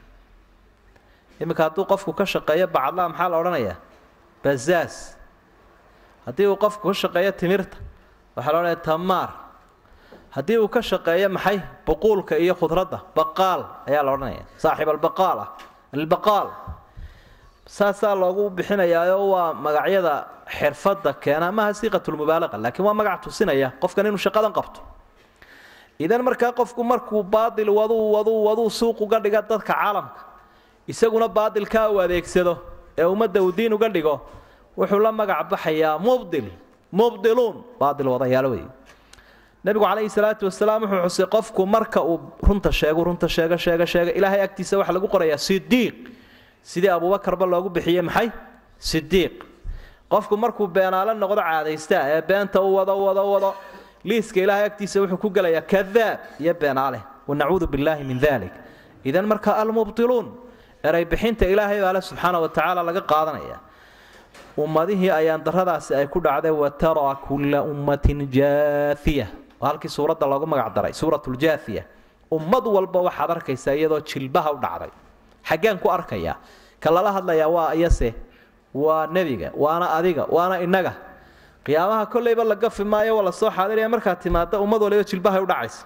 iminka hadduu qofku ka shaqeeyo bacadlaa maxaa la odhanayaa bazaas haddii uu qofku ka shaqeeyo timirta waxaa la odhanaya tamaar haddii uu ka shaqeeyo maxay buquulka iyo khudradda baqaal ayaa la odhanaya saaxib albaqaal ah albaqaal saasaa loogu bixinayaaoo waa magacyada xirfadda keena maaha siiqatulmubaalaqa laakiin waa magac tusinaya qofkan inuu shaqadan qabto idan markaa qofku markuu baadil waduu waduu waduu suuq uga dhiga dadka caalamka isaguna baadilkaa uu adeegsado ee ummadda uu diin uga dhigo wuxuu la magac baxayaa mubdil mubdiluun baadil wadayaal wey nabigu calayhi salaatu wasalaam wuxuu xusay qofku marka uu runta sheego runta sheega sheega sheega ilaahay agtiisa waxaa lagu qorayaa sidiiq sidii abuubakarba loogu bixiyey maxay sidiiq qofku markuu beenaale noqdo caadaysta ee beenta u wado wado wado liiska ilaahay agtiisa wuxuu ku gelayaa kadaab iyo beenaale wanacuudu billaahi min dalik idan marka almubdiluun eray bixinta ilaahay baa le subxaana wa tacaala laga qaadanaya ummadihii ayaan daradaasi ay ku dhacday wataraa kulla ummatin jaafiya waa halkii suuradda loogu magac daray suuratuljaafiya ummad walba waxaad arkaysaa iyadoo jilbaha u dhacday xaggeen ku arkayaa ka lala hadlayaa waa iyase waa nebiga waana adiga waana innaga qiyaamaha kollayba la gafi maayo waa lasoo xaadiraya markaad timaada ummad waliba jilbahay u dhacaysa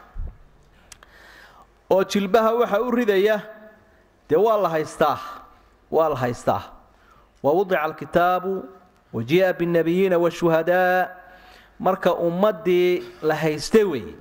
oo jilbaha waxa u ridaya dee waa la haystaa waa la haystaa wawudica alkitaabu wajii'a binnabiyiina washuhadaa marka ummaddii la haystay weeye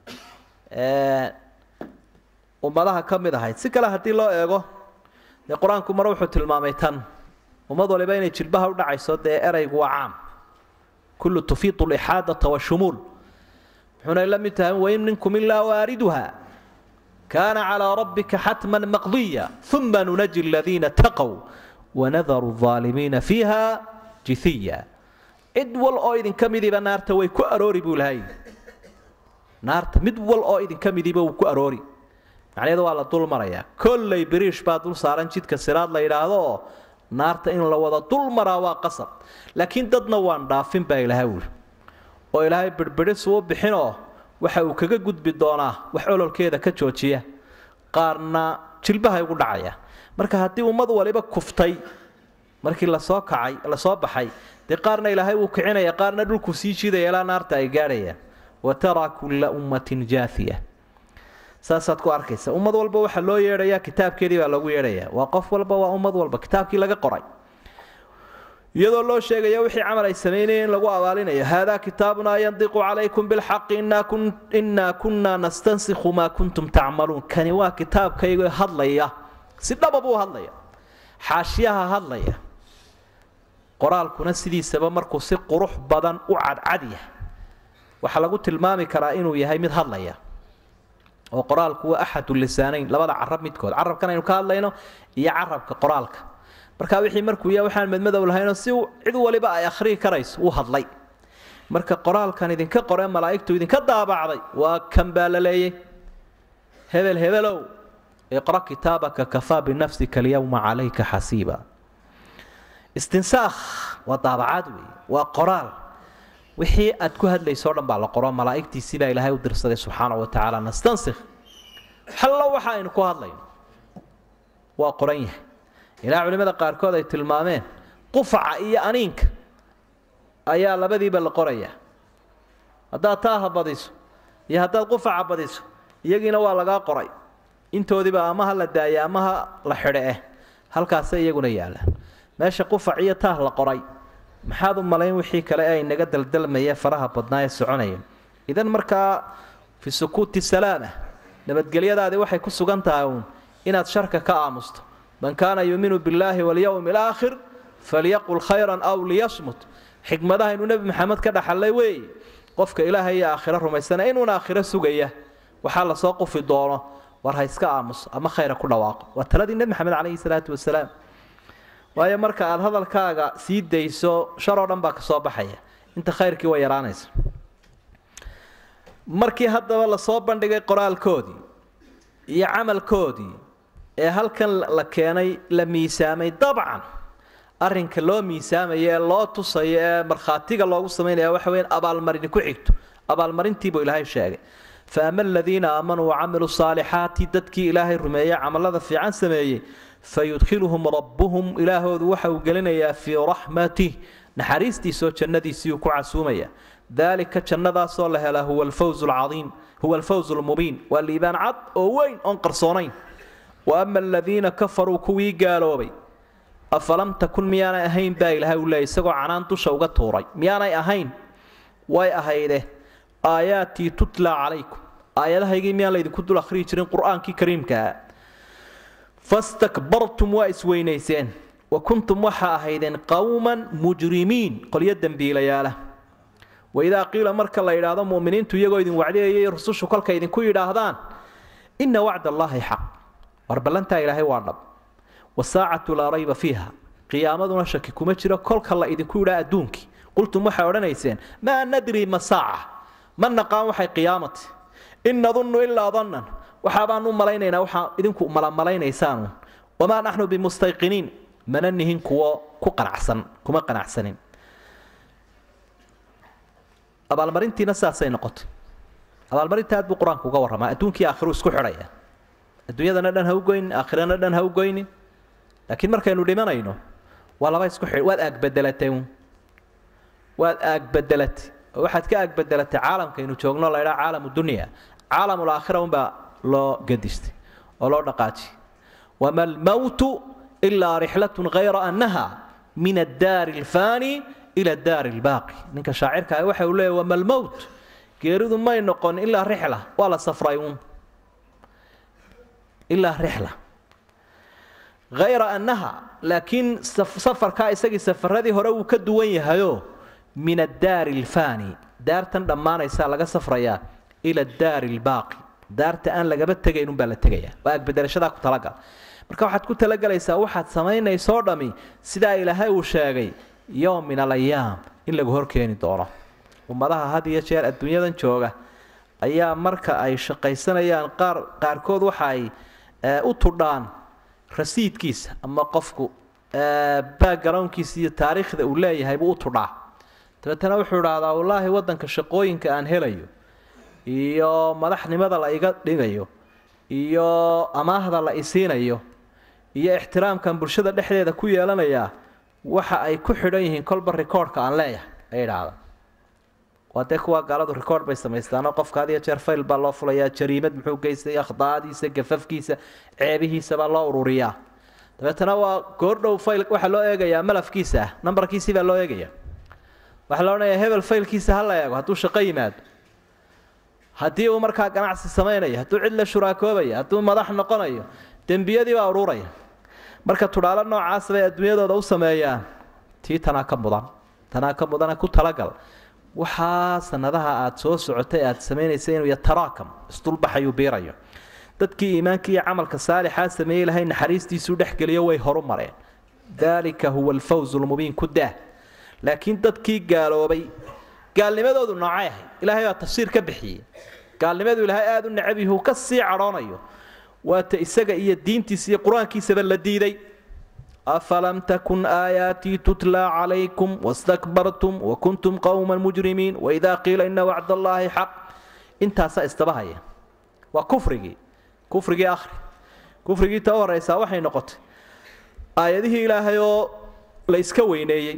ummadaha ka mid ahayd si kale haddii loo eego dee qur-aanku mar wuxuu tilmaamay tan ummad waliba inay jilbaha u dhacayso dee eraygu waa caam kullu tufiidu lixaadata washumuul wuxuuna la mid tahay wain minkum ilaa waariduha kaana calaa rabbika xatman maqdiya uma nunaji aladiina taqow wanadaru aalimiina fiiha jithiya cid wal oo idinka midiba naarta way ku aroori buu lahay naarta mid wal oo idinka midiba wuu ku aroori macnaheedu waa la dul marayaa kolley biriish baa dul saaran jidka siraad la yidhaahdo oo naarta in la wada dul maraa waa qasab laakiin dadna waan dhaafin baa ilaahay wuli oo ilaahay birbidhis uu bixinoo waxa uu kaga gudbi doonaa wax ololkeeda ka joojiya qaarna jilbahay ugu dhacaya marka haddii ummad waliba kuftay markii lasoo kacay lasoo baxay dee qaarna ilaahay wuu kicinaya qaarna dhulku sii jidaya ilaa naarta ay gaadhayaan wa taraa kulla ummatin jaafiya saasaad ku arkaysa ummad walba waxaa loo yeedhayaa kitaabkeedii baa loogu yeedhayaa waa qof walba waa ummad walba kitaabkii laga qoray iyadoo loo sheegaya wixii camal ay samaynayeen in lagu abaalinayo haadaa kitaabunaa yandiqu calaykum bilxaqi innaa kunnaa nastansikhu maa kuntum tacmaluun kani waa kitaabkayga hadlaya si dhaba buu hadlaya xaashiyaha hadlaya qoraalkuna sidiisaba markuu si qurux badan u cadcad yahay waxaa lagu tilmaami karaa inuu yahay mid hadlaya oo qoraalku waa axadu lisaanayn labada carab midkood carabkan aynu ka hadlayno iyo carabka qoraalka marka wixii markuu yahay waxaan madmadow lahaynoo si cid waliba ay akhriyi karayso uu hadlay marka qoraalkan idinka qoree malaa'igtu idinka daabacday waa kan baa la leeyay hebel hebelow iqra kitaabaka kafaa binafsika alyawma calayka xasiiba istinsaakh waa daabacaad weeye waa qoraal wixii aad ku hadlayso o dhan baa la qoro malaa'igtiisii baa ilaahay u dirsaday subxaana wa tacaala nastansikh hallo waxa aynu ku hadlayno waa qoran yahay ilaa culimmada qaarkood ay tilmaameen qufaca iyo aniinka ayaa labadiiba la qorayaa haddaad taaha badiso iyo haddaad qufaca badiso iyagiina waa lagaa qoray intoodiiba amaha la daaya amaha la xidhe eh halkaasay iyaguna yaallaan meesha qufac iyo taah la qoray maxaad u malayn wixii kale ee inaga daldalmaya faraha badnaa ee soconaya idan markaa fi sukuuti salaama nabadgelyadaadii waxay ku sugan tahay uun inaad sharka ka aamusto man kaana yuuminu billaahi walyowmi alaakhir falyaqul khayran aw liyasmut xikmadahaynu nebi maxamed ka dhaxallay weeye qofka ilaahay iyo aakhiro rumaysana inuuna aakhiro sugaya waxaa lasoo qufi doono war ha iska aamuso ama khayra ku dhawaaqo waa taladii nebi maxamed calayhi salaatu wasalaam waayo marka aada hadalkaaga sii dayso sharoo dhan baa ka soo baxaya inta khayrkii way yaraanaysa markii haddaba lasoo bandhigay qoraalkoodii iyo camalkoodii ee halkan la keenay la miisaamay dabcan arrinka loo miisaamayo ee loo tusayo ee markhaatiga loogu samaynaya waxa weyan abaalmarini ku xigto abaalmarintiibuu ilaahay sheegay fa ama aladiina aamanuu wacamiluu saalixaati dadkii ilaahay rumeeyey camalada fiican sameeyey fayudkhiluhum rabbuhum ilaahoodu waxa uu gelinayaa fii raxmatih naxariistiisoo jannadiisii uu ku casuumaya daalika jannadaasoo la helaa huwa alfawz alcadiim huwa alfawz almubiin waa liibaan cad oo weyn oon qarsoonayn wa ama aladiina kafaruu kuwii gaaloobay afalam takun miyaanay ahayn baa ilaahay uu leeyay isagoo canaan dusha uga tuuray miyaanay ahayn way ahayde aayaatii tutla calaykum aayadahaygii miyaan laydinku dul akhriyi jirin qur-aankii kariimkaa fastakbartum waa isweynayseen wa kuntum waxaa ahaydeen qowman mujrimiin qolyo dembiilayaala waidaa qiila marka la yidhaahdo muminiintu iyagoo idin wacdiyayay rusushu kolka idinku yidhaahdaan ina wacd allaahi xaq war ballantaa ilaahay waa dhab wasaacatu laa rayba fiiha qiyaamaduna shaki kuma jiro kolka la idinku yidhaa adduunkii qultum waxay odhanayseen maa nadri ma saaca ma naqaan waxay qiyaamati in nadunnu ilaa dannan waxaabaan u malaynaynaa waxaa idinku malamaleynaysaan wamaa naxnu bimustayqiniin mana nihin kuwo ku qanacsan kuma qanacsanin abaalmarintiina saasay noqotay abaalmarinta aad buu qur-aanku uga warramaa adduunkii aakhiru isku xidhaya adduunyadana dhan ha u goynin aakhirana dhan ha u goynin laakiin markaynu dhimanayno waa laba isku xidh waad aagbedelatay waad aagbedelatay oo waxaad ka aagbedelatay caalamkaynu joogno la ydhaa caalamu dunya caalamul aakhira unbaa loo gadistay oo loo dhaqaajiyay wama almowtu ilaa rixlatun hayra annaha min addaari alfaani ila addaari albaaqi ninka shaacirka ah waxa uu leeyahy wama almowt geeridu may noqon ilaa rixla waa la safray uun ilaa rixla hayra annaha laakiin safarkaa isagii safaradii hore wuu ka duwan yahayo min addaari alfaani daartan dhammaanaysaa laga safrayaa ila addaari albaaqi daarta aan lagaba tegayn unbaa la tegayaa waa agbedelashadaa ku talagal marka waxaad ku talagalaysaa waxaad samaynaysoo dhami sidaa ilaahay uu sheegay yowm min alayaam in lagu horkeeni doono ummadaha had iyo jeer adduunyadan jooga ayaa marka ay shaqaysanayaan qaar qaarkood waxa ay u tudhaan rasiidkiisa ama qofku backgroundkiisa iyo taariikhda uu leeyahay buu u tudhaa dabeetana wuxuu idhaahdaa wallaahi waddanka shaqooyinka aan helayo iyo madaxnimada la iga dhigayo iyo amaahda la isiinayo iyo ixtiraamkan bulshada dhexdeeda ku yeelanayaa waxa ay ku xidhan yihiin kolba recordka aan leeyahay ay idhaahda waa dee kuwa gaaladu record bay samaystaanoo qofka had iyo jeer fayl baa loo fulayaa jariimad muxuu geystay akhdaadiisa gafafkiisa ceebihiisa baa loo ururiyaa dabeetana waa goordhow fayl waxaa loo eegayaa malafkiisa ah nambarkiisii baa loo eegaya waxaa la odhanayaa hebel faylkiisa ha la eego hadduu shaqo yimaado haddii uu markaa ganacsi samaynayo hadduu cid la shuraakoobayo hadduu madax noqonayo dembiyadii baa ururaya marka tudhaalo noocaas bay adduunyadooda u sameeyaan tii tanaa ka mudan tanaa ka mudana ku talagal waxaa sanadaha aada soo socotay aada samaynaysa inuu yataraakam isdulbaxayuu biirayo dadkii iimaanka iyo camalka saalixaa sameeyey lahay naxariistiisuu dhexgeliyo way horu mareen daalika huwa alfawzu lmubiin ku daah laakiin dadkii gaaloobay gaalnimadoodu noocay ahay ilaahay baa tafsiir ka bixiyey gaalnimadu ilaahay aada u necab yahu ka sii cadhoonayo waata isaga iyo diintiisa iyo qur-aankiisaba la diiday afalam takun aayaatii tutlaa calaykum wastakbartum wakuntum qowma mujrimiin waidaa qiila ina wacd allaahi xaq intaasaa istabahaya waa kufrigii kufrigii akhri kufrigii ta u horeysaa waxay noqotay aayadihii ilaahay oo la iska weyneeyey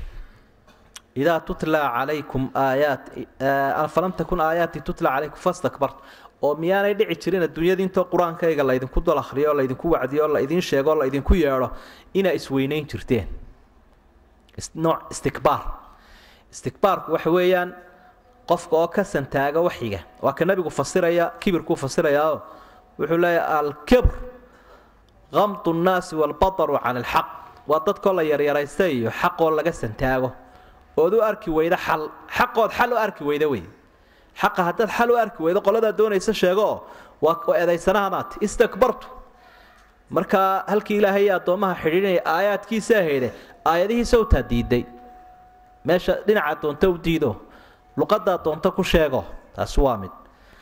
idaa tutlaa calaykum aayaat falam takun aayaatii tutlaa calaykum fastakbartum oo miyaanay dhici jirin adduunyada intoo qur-aankayga laydinku dal akhriyo oo laydinku wacdiyo oo laydin sheego oo laydinku yeedho inaa isweynayn jirteen nooc istikbaar istikbaarku waxa weeyaan qofka oo ka santaaga waxyiga waa ka nabigu fasiraya kibirkuu fasirayaao wuxuu leeyahay alkibr kamdu nnaasi waalbataru can alxaq waa dadkoo la yaryaraysta iyo xaqoo laga santaago ood u arki weyda xal xaqood xal u arki weyda wey xaqa haddaad xal u arki weydo qoladaa doonaysa sheegooo waa eedaysanaha maati istakbartu markaa halkii ilaahay iyo addoommaha xidhiidhinaya aayaadkiisa ahayde aayadihiisa utaa diiday meesha dhinaca doonta u diido luqadaa doonta ku sheego taasi waa mid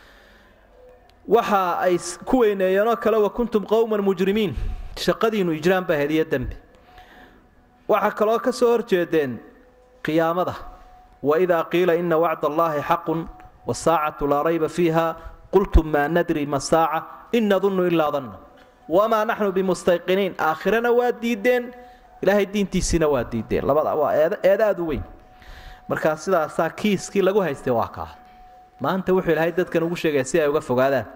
waxa ay ku weyneeyeenoo kale wa kuntum qowman mujrimiin shaqadiinu ijraan baa hediyo dembi waxaa kaloo ka soo horjeedeen qiyaamada waidaa qiila ina wacd allaahi xaqun wasaacatu laa rayba fiiha qultum maa nadri ma saaca in nadunnu ilaa danna wamaa naxnu bimustayqiniin aakhirana waa diideen ilaahay diintiisiina waa diideen labada waa eed aada u weyn markaa sidaasaa kiiskii lagu haystay waa kaa maanta wuxuu ilaahay dadkan ugu sheegaya si ay uga fogaadaan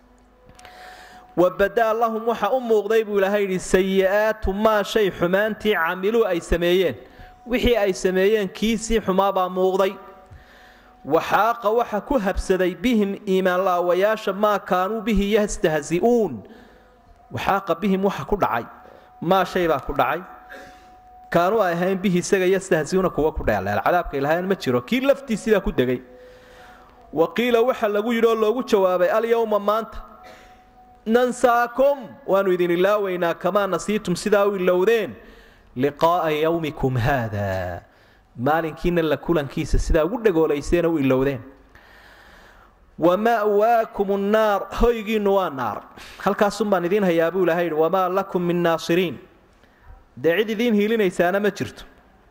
wabadaa lahum waxa u muuqday buu ilaahay yidhi sayi-aatu maa shay xumaantii camiluu ay sameeyeen wixii ay sameeyeen kiisii xumaabaa muuqday waxaaqa waxa ku habsaday bihim iimaanlaawayaasha maa kaanuu bihi yastahzi'uun waxaaqa bihim waxa ku dhacay maa shay baa ku dhacay kaanuu ay ahayn bihi isaga yastahzi'uuna kuwa ku dheeleel cadaabka ilahayn ma jiro kii laftiisii baa ku degay wa qiila waxa lagu yidhi oo loogu jawaabay alyowma maanta nansaakum waanu idin ilaaweynaa kamaa nasiitum sidaa u ilowdeen liqaa'a yowmikum haada maalinkiina la kulankiisa sidaa ugu dhagoolayseen u ilowdeen wa ma'waakum nnaar hoygiinnu waa naar halkaasun baan idiin hayaa buu ilahay yidhi wamaa lakum min naasiriin dee cid idiin hiilinaysaana ma jirto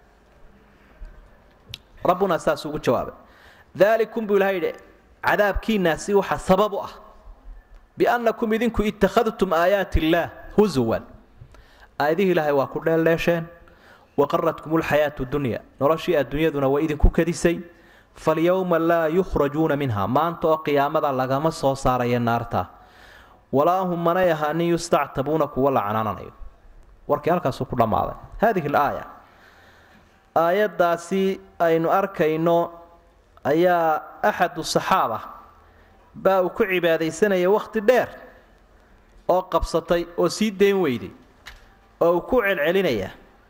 rabbuna saas ugu jawaabay daalikum buu ilahay yidhi cadaabkiinaasi waxa sabab u ah biannakum idinku ittakhadtum aayaati illaah husuwan aayadihii ilaahay waa ku dheeldheesheen waqaratkum lxayaatu dunya noloshii adduunyaduna waa idinku kadisay falyowma laa yukhrajuuna minha maanta oo qiyaamada lagama soo saaraya naarta walaa hum manay ahaanin yustactabuuna kuwa la canaananayo warkii halkaasuu ku dhammaaday haadihi alaaya aayaddaasi aynu arkayno ayaa axadu saxaaba baa uu ku cibaadaysanaya wakhti dheer oo qabsatay oo sii dayn weyday oo uu ku celcelinaya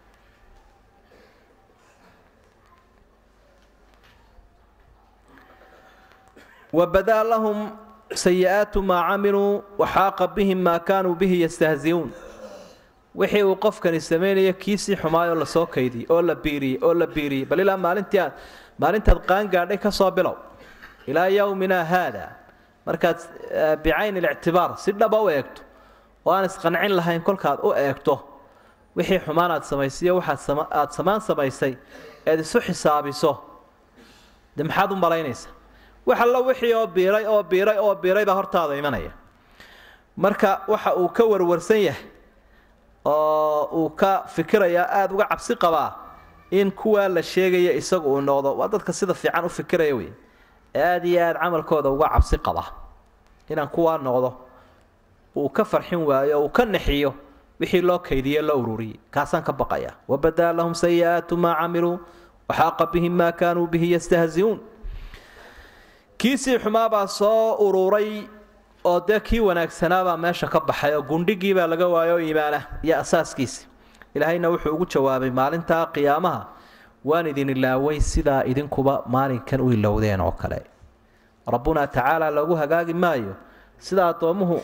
wabadaa lahum sayi-aatu maa camiluu waxaaqa bihim maa kaanuu bihi yastahzi'uun wixii uu qofkani samaynayo kiisii xumaayoo lasoo kaydiyey oo la biiriyey oo la biiriyey bal ilaa maalintii aad maalintaad qaangaadhay ka soo bilow ilaa yowmina haada markaad bicayn ilictibaar si dhaba u eegto oo aan isqancin lahayn kolkaad u eegto wixii xumaan aad samaysiyo waxaad aad samaan samaysay eed isu xisaabiso de maxaad u malaynaysa wax allo wixii oo biiray oo biiray oo biiray baa hortaada imanaya marka waxa uu ka warwarsan yahay oo uu ka fikirayaa aada uga cabsi qabaa in kuwaa la sheegaya isagu uu noqdo waa dadka sida fiican u fikiraya wey ee aada iyo aada camalkooda uga cabsi qaba inaan kuwaa noqdo uu ka farxin waayo oo uu ka naxiyo wixii loo kaydiye loo ururiyey kaasaan ka baqaya wabadaa lahum sayi-aatu maa camiluu waxaaqa bihim maa kaanuu bihi yastahzi'uun kiisii xumaabaa soo ururay oo dee kii wanaagsanaabaa meesha ka baxay oo gundhigii baa laga waayo iimaanah iyo asaaskiisi ilaahayna wuxuu ugu jawaabay maalintaa qiyaamaha waan idin ilaaway sidaa idinkuba maalinkan u ilowdeen oo kale rabbunaa tacaala loogu hagaagi maayo sida addoommuhu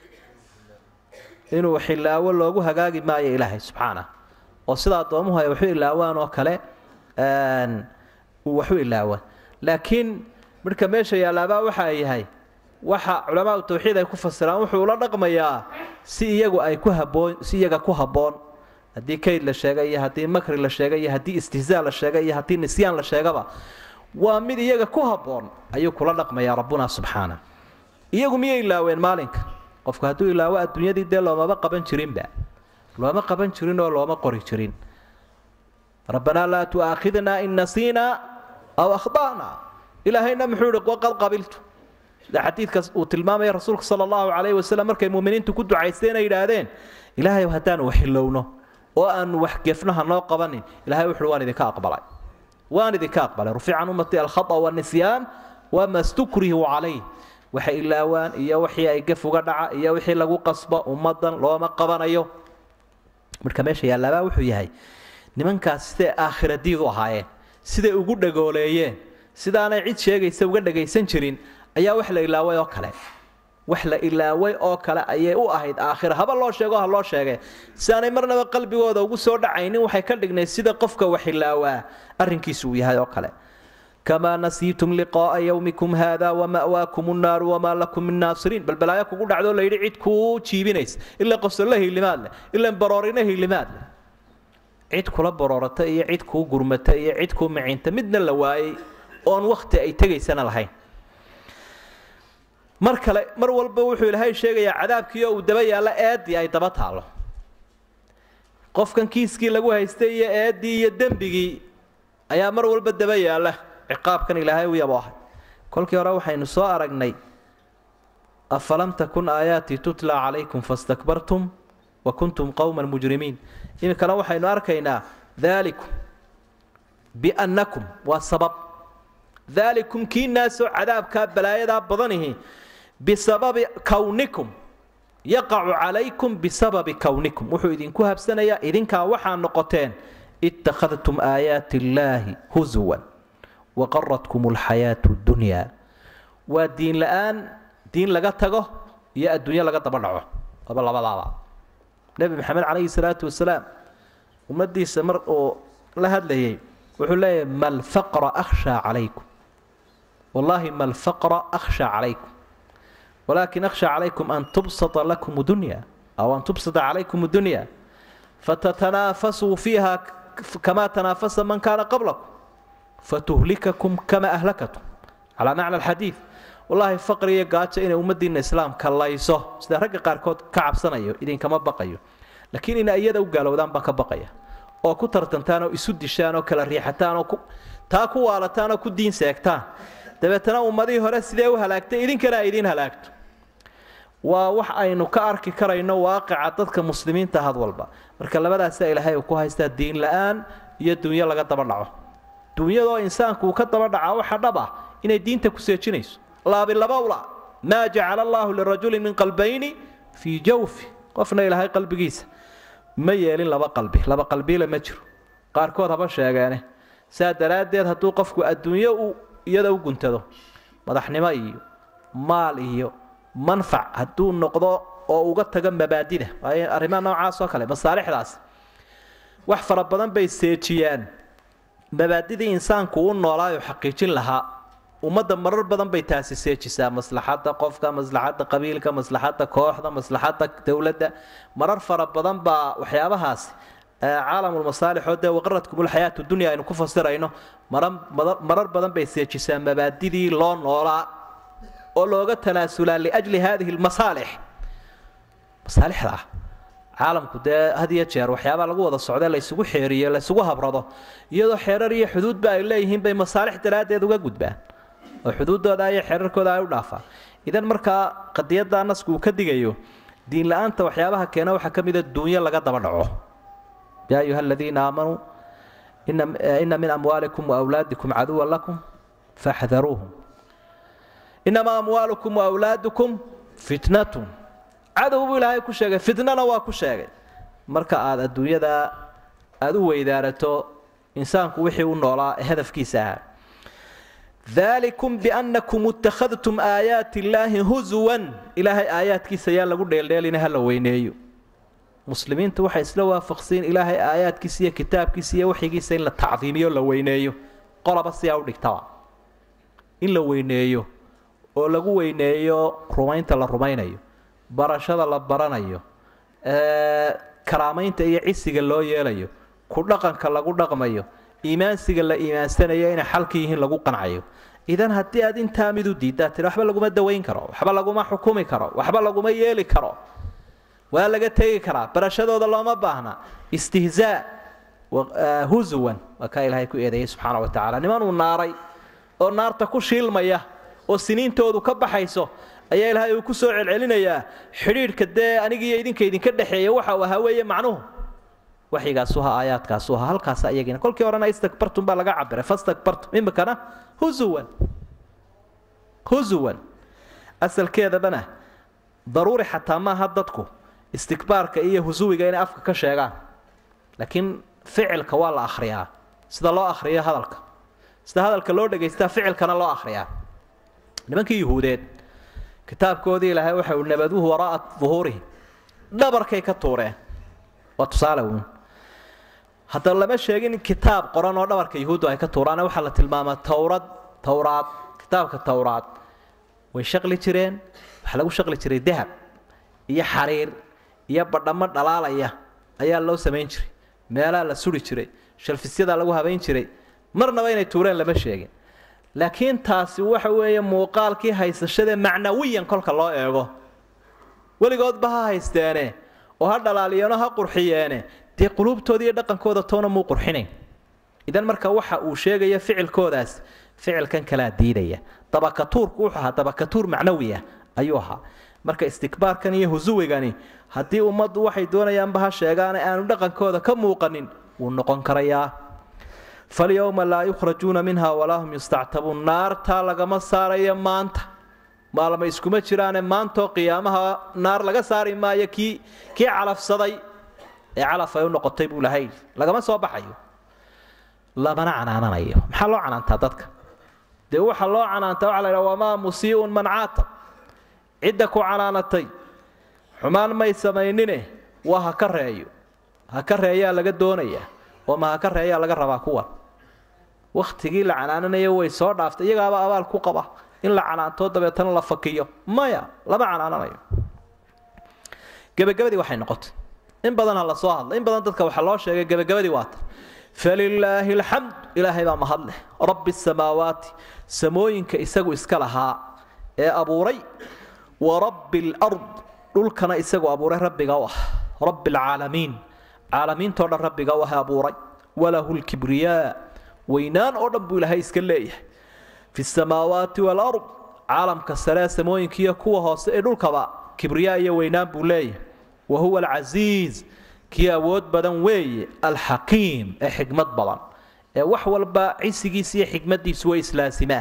inuu xilaawo loogu hagaagi maayo ilaahay subxaana oo sida addoommuhu ay waxu ilaawaan oo kale uu waxu ilaawaan laakiin marka meesha yaalaabaa waxa ay yahay waxa culamaau tawxiid ay ku fasiraan wuxuu ula dhaqmayaa si iyagu ay ku haboon si iyaga ku habboon haddii kayd la sheegay iyo haddii makri la sheegay iyo haddii istihzaa la sheegay iyo haddii nisyaan la sheegaba waa mid iyaga ku habboon ayuu kula dhaqmayaa rabbuna subxaana iyagu miyay ilaaween maalinka qofku hadduu ilaawo adduunyadii dee loomaba qaban jirinba looma qaban jirin oo looma qori jirin rabbanaa laa tu'aakhidnaa in nasiinaa aw akhda'naa ilaahayna muxuu ihi waqad qabiltu sida xadiidkaas uu tilmaamaya rasuulka sala allahu calayhi wasalam markay muuminiintu ku ducaysteen ay yidhaahdeen ilaahay haddaanu waxilowno oo aanu wax gefno ha noo qabanin ilahay wuxuuhi waan idinka aqbalay waan idinka aqbalay rufica can ummati alkhata wanisyaan wama stukrihu calayh waxay ilaawaan iyo wixii ay gef uga dhaca iyo wixii lagu qasbo ummadan looma qabanayo marka meesha yaalaabaa wuxuu yahay nimankaas siday aakhiradiid u ahaayeen siday ugu dhagooleeyeen sidaanay cid sheegaysa uga dhagaysan jirin ayaa wax la ilaaway oo kale wax la ilaaway oo kale ayay u ahayd aakhira haba loo sheego ha loo sheegee si aanay marnaba qalbigooda ugu soo dhacaynin waxay ka dhignayd sida qofka wax ilaawaa arrinkiisu uu yahay oo kale kamaa nasiitum liqaa'a yowmikum haada wama'waakum nnaaru wamaa lakum min naasiriin balbalaayo kugu dhacdoo layidhi cid kuu jiibinaysa ila qosolle hilimaad leh ila baroorina hilimaad leh cid kula baroorata iyo cid kuu gurmata iyo cid kuu micinta midna la waayey oon wakhti ay tegaysana lahayn mar kale mar walba wuxuu ilaahay sheegayaa cadaabkiioo uu daba yaallo eeddii ay daba taallo qofkan kiiskii lagu haystay iyo eeddii iyo dembigii ayaa mar walba daba yaalla ciqaabkan ilaahay u yabo ahay kolkii hore waxaynu soo aragnay afalam takun aayaatii tutla calaykum fastakbartum wa kuntum qowman mujrimiin iminkana waxaynu arkaynaa daalikum biannakum waa sabab daalikum kiinaasoo cadaabkaa balaayadaa badanihi bisababi kownikum yaqacu calaykum bisababi kownikum wuxuu idinku habsanayaa idinkaa waxaa noqoteen ittakhadtum aayaati illaahi husuwan waqaratkum alxayaatu ddunyaa waa diin la-aan diin laga tago iyo adduunyo laga daba dhaco aba labadaaba nebi maxamed calayhi salaatu wasalaam ummaddiisa mar uu la hadlayay wuxuu leeyahay ma lfaqra akhshaa calaykum wallaahi ma lfaqra akhshaa calaykum walaakin akhshaa calaykum an tubsata lakum dunya aw an tubsata calaykum dunya fatatanaafasuu fiiha kamaa tanaafasa man kaana qablakum fatuhlikakum kama ahlakatum calaa macna alxadiid wallaahi faqri iyo gaajo inay ummaddiinna islaamka layso sida ragga qaarkood ka cabsanayo idinkama baqayo laakiin inay iyada u gaalowdaan baan ka baqaya oo ku tartantaan oo isu dishaan oo kala riixataan oo taa ku waalataan oo ku diin seegtaan dabeetana ummadihii hore sidee u halaagtay idinkana ay idiin halaagto waa wax aynu ka arki karayno waaqica dadka muslimiinta had walba marka labadaasa ilaahay uu ku haystaa diin la-aan iyo dunyo laga daba dhaco dunyadoo insaanku uu ka daba dhaca waxa dhab ah inay diinta ku seejinayso laabilabawla maa jacala allaahu lirajulin min qalbayni fii jawfi qofna ilaahay qalbigiisa ma yeelin laba qalbi laba qalbiile ma jiro qaarkood haba sheegeene saa daraaddeed hadduu qofku adduunyo uu iyada u guntado madaxnimo iyo maal iyo manfac hadduu noqdo oo uga tago mabaadida waayo arrimaha noocaas oo kale masaalixdaas wax fara badan bay seejiyaan mabaadidii insaanku u noolaayo xaqiijin lahaa ummadda marar badan bay taasi seejisaa maslaxadda qofka maslaxadda qabiilka maslaxadda kooxda maslaxadda dowladda marar fara badan baa waxyaabahaasi caalamulmasaalixoo dee waqaradkumulxayaatu dunya aynu ku fasirayno marar badan bay seejisaa mabaadidii loo noolaa oo looga tanaasulaa liajli hadihi lmasaalix masaalixda ah caalamku dee had iyo jeer waxyaabaa lagu wada socda laysugu xeeriyo laysugu habrado iyadoo xeerar iyo xuduudba ay leeyihiin bay masaalix daraaddeed uga gudbaan oo xuduuddooda iyo xeerarkooda ay u dhaafaan idan markaa qadiyadda nasku uu ka digayo diin la-aanta waxyaabaha keena waxaa ka mida duunyo laga daba dhaco yaa ayuha aladiina aamanuu ina min amwaalikum waawlaadikum caduwan lakum faxdaruuhum inamaa amwaalukum waawlaadukum fitnatun cadow buu ilaahay ku sheegay fitnana waa ku sheegay marka aada adduunyada aada u weydaarato insaanku wixii u noolaa ee hadafkiisa ahaa dalikum biannakum ittakhadtum aayaati illaahi husuwan ilaahay aayaadkiisa yaa lagu dheeldheelina ha la weyneeyo muslimiintu waxay isla waafaqsiin ilaahay aayaadkiisa iyo kitaabkiisa iyo waxigiisa in la tacdiimiyo la weyneeyo qolaba siyaa u dhigtaba in la weyneeyo oo lagu weyneeyo rumaynta la rumaynayo barashada la baranayo karaamaynta iyo cisiga loo yeelayo ku dhaqanka lagu dhaqmayo iimaansiga la iimaansanayo inay xalka yihiin lagu qancayo idan haddii aad intaa mid u diiddaa tiri waxba laguma dawayn karo waxba laguma xukumi karo waxba laguma yeeli karo waa laga tegi karaa barashadooda looma baahna istihzaa husuwan waa kaa ilaahay ku eedeeyey subxaana wa tacala nimanuu naaray oo naarta ku shiilmaya oo siniintoodu ka baxayso ayaa ilaahay uu ku soo celcelinayaa xidhiidhka dee anigiiyo idinka idinka dhexeeya waxa uu ahaa weeye macnuhu waxyigaasu ha aayaadkaasu ha halkaasa iyagina kolkii horena istakbartum baa laga cabiray fastakbartum imikana husuwan husuwan asalkeedabana daruuri xataa maaha dadku istikbaarka iyo husuwiga inay afka ka sheegaan laakiin ficilka waa la akhriyaa sida loo akhriyo hadalka sida hadalka loo dhegaystaa ficilkana loo akhriyaa nimankii yuhuudeed kitaabkoodii ilaahay waxa uu nabaduhu waraa'a duhuurihim dhabarkay ka tuureen waa tusaale uun haddaba lama sheegin kitaab qoran oo dhabarka yuhuuddu ay ka tuuraane waxaa la tilmaamaa towrad towraad kitaabka towraad way shaqli jireen waxaa lagu shaqli jiray dahab iyo xariir iyo badhammo dhalaalaya ayaa loo samayn jiray meelaha la suri jiray shalfisyadaa lagu habayn jiray marnaba inay tuureen lama sheegin laakiin taasi waxa weeye muuqaalkii haysashada macnawiyan kolka loo eego weligoodba ha haysteene oo ha dhalaaliyeeno ha qurxiyeene dee quluubtooda iyo dhaqankooda toona muu qurxinayn idan marka waxa uu sheegaya ficilkoodaas ficilkan kalaa diidaya dabakatuurku wuxuu ahaa dabakatuur macnawiya ayuu ahaa marka istikbaarkan iyo husuwigani haddii ummaddu waxay doonayaanba ha sheegaane aanu dhaqankooda ka muuqanin wuu noqon karayaa falyowma laa yukhrajuuna minha walaa hum yustactabuun naartaa lagama saarayo maanta maalma iskuma jiraane maantoo qiyaamaha naar laga saari maayo kii kii calafsaday ee calaf ay u noqotay buu lahay lagama soo baxayo lamana canaananayo maxaa loo canaantaa dadka dee waxa loo canaantaa waxa la ydhaha wamaa musii'un man caatab cidda ku canaanatay xumaan may samaynine waa ha ka reeyo ha ka reeyaa laga doonayaa oo ma ha ka reeyaa laga rabaa kuwan wakhtigii la canaananayo way soo dhaaftay iyagaaba abaal ku qaba in la canaanto dabeetana la fakiyo maya lama canaananayo gebagabadii waxay noqotay in badan ha la soo hadla in badan dadka waxaa loo sheegay gebagabadii waata falilaahi alxamd ilaahay baa mahad leh rabbi samaawaati samooyinka isagu iska lahaa ee abuuray wa rabbi alard dhulkana isagu abuuray rabbiga u ah rabbi alcaalamiin caalamiintoo dhan rabbiga u ah abuuray walahu lkibriyaa weynaan oo dhan buu ilaahay iska leeyahay fi samaawaati walard caalamka saree samooyinkiiyo kuwa hoose ee dhulkaba kibriyaa iyo weynaan buu leeyahay wa huwa alcasiiz kii awood badan weeye alxakiim ee xikmad badan ee wax walba cisigiisa iyo xikmadiisu way islaasimaan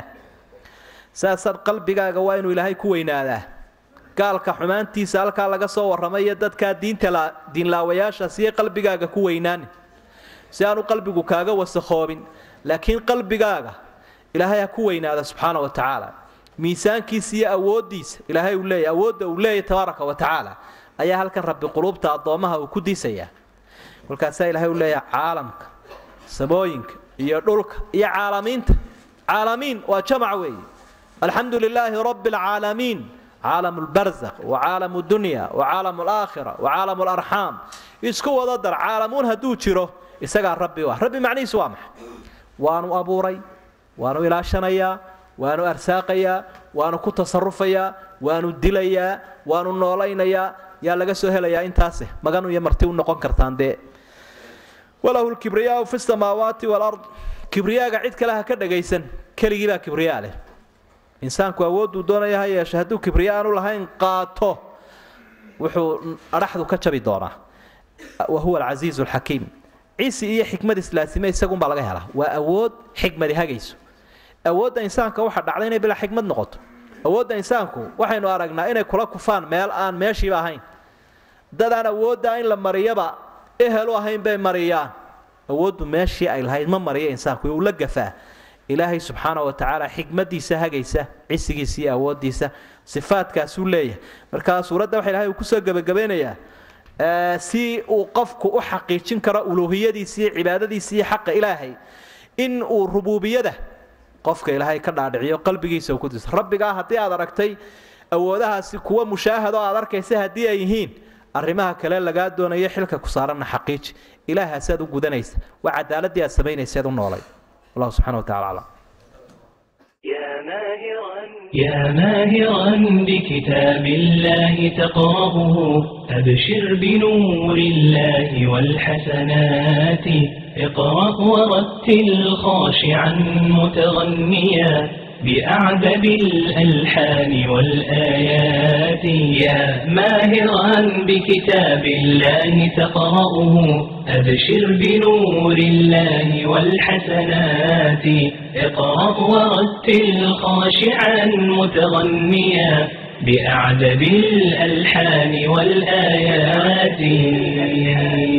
saasaad qalbigaaga waa inuu ilaahay ku weynaadaa gaalka xumaantiisa halkaa laga soo warramay iyo dadkaa diinta diinlaawayaashaas iyo qalbigaaga ku weynaani si aanu qalbigu kaaga wasakhoobin laakiin qalbigaaga ilaahay ha ku weynaada subxaana wa tacaala miisaankiisa iyo awooddiisa ilaahay uu leeyahy awoodda uu leeyahy tabaaraka wa tacaala ayaa halkan rabbi quluubta addoommaha uu ku diisayaa kolkaasaa ilaahay uu leeyahay caalamka samooyinka iyo dhulka iyo caalamiinta caalamiin waa jamac weeye alxamdu lilaahi rabbi alcaalamiin caalam lbarzakh wa caalam dunya wa caalam alaakhira wa caalam alarxaam isku wada dar caalamuun hadduu jiro isagaa rabbi u ah rabbi macnihiisu waa maxay waanu abuuray waanu ilaashanayaa waanu arsaaqayaa waanu ku tasarufayaa waanu dilayaa waanu noolaynayaa yaa laga soo helayaa intaase magan iyo marti u noqon kartaan dee walahu lkibriyaau fi samaawaati walard kibriyaaga cid kale ha ka dhagaysan keligii baa kibriyaa leh insaanku awoodduu doonaya ha yeeshe hadduu kibriya aanu lahayn qaato wuxuu adhaxdu ka jabi doonaa wa huwa alcasiizu alxakiim cisi iyo xikmad islaasime isagunbaa laga helaa waa awood xikmadi hagayso awoodda insaanka waxaa dhacday inay bilaa xikmad noqoto awoodda insaanku waxaynu aragnaa inay kula kufaan meel aan meeshiiba ahayn dad aan awooddaa in la mariyaba ehelu ahayn bay mariyaan awooddu meeshii ay lahayd ma mariyo insaanku uu la gafaa ilaahay subxaana wa tacaala xikmadiisa hagaysa cisigiisa iyo awoodiisa sifaadkaasuu leeyahay marka suuradda waxa ilahay uu kusoo gebagabeynayaa si uu qofku u xaqiijin karo uluuhiyadiisa iyo cibaadadiisa iyo xaqa ilaahay in uu rubuubiyada qofka ilaahay ka dhaadhiciyo qalbigiisa uu ku diso rabbigaa haddii aad aragtay awoodahaasi kuwa mushaahado aad arkaysa haddii ay yihiin arrimaha kale lagaa doonayo xilka ku saaranna xaqiiji ilaahaasaad u gudanaysa waa cadaaladii aad samaynayseed u noolay wallahu subxana wa tacala aclam يا ماهرا بكتاب الله تقرأه أبشر بنور الله والحسنات اقرأ ورتل خاشعا متغنيا بأعذب الألحان والآيات يا ماهرا بكتاب الله تقرأه أبشر بنور الله والحسنات اقرأ ورتل خاشعا متغنيا بأعذب الألحان والآيات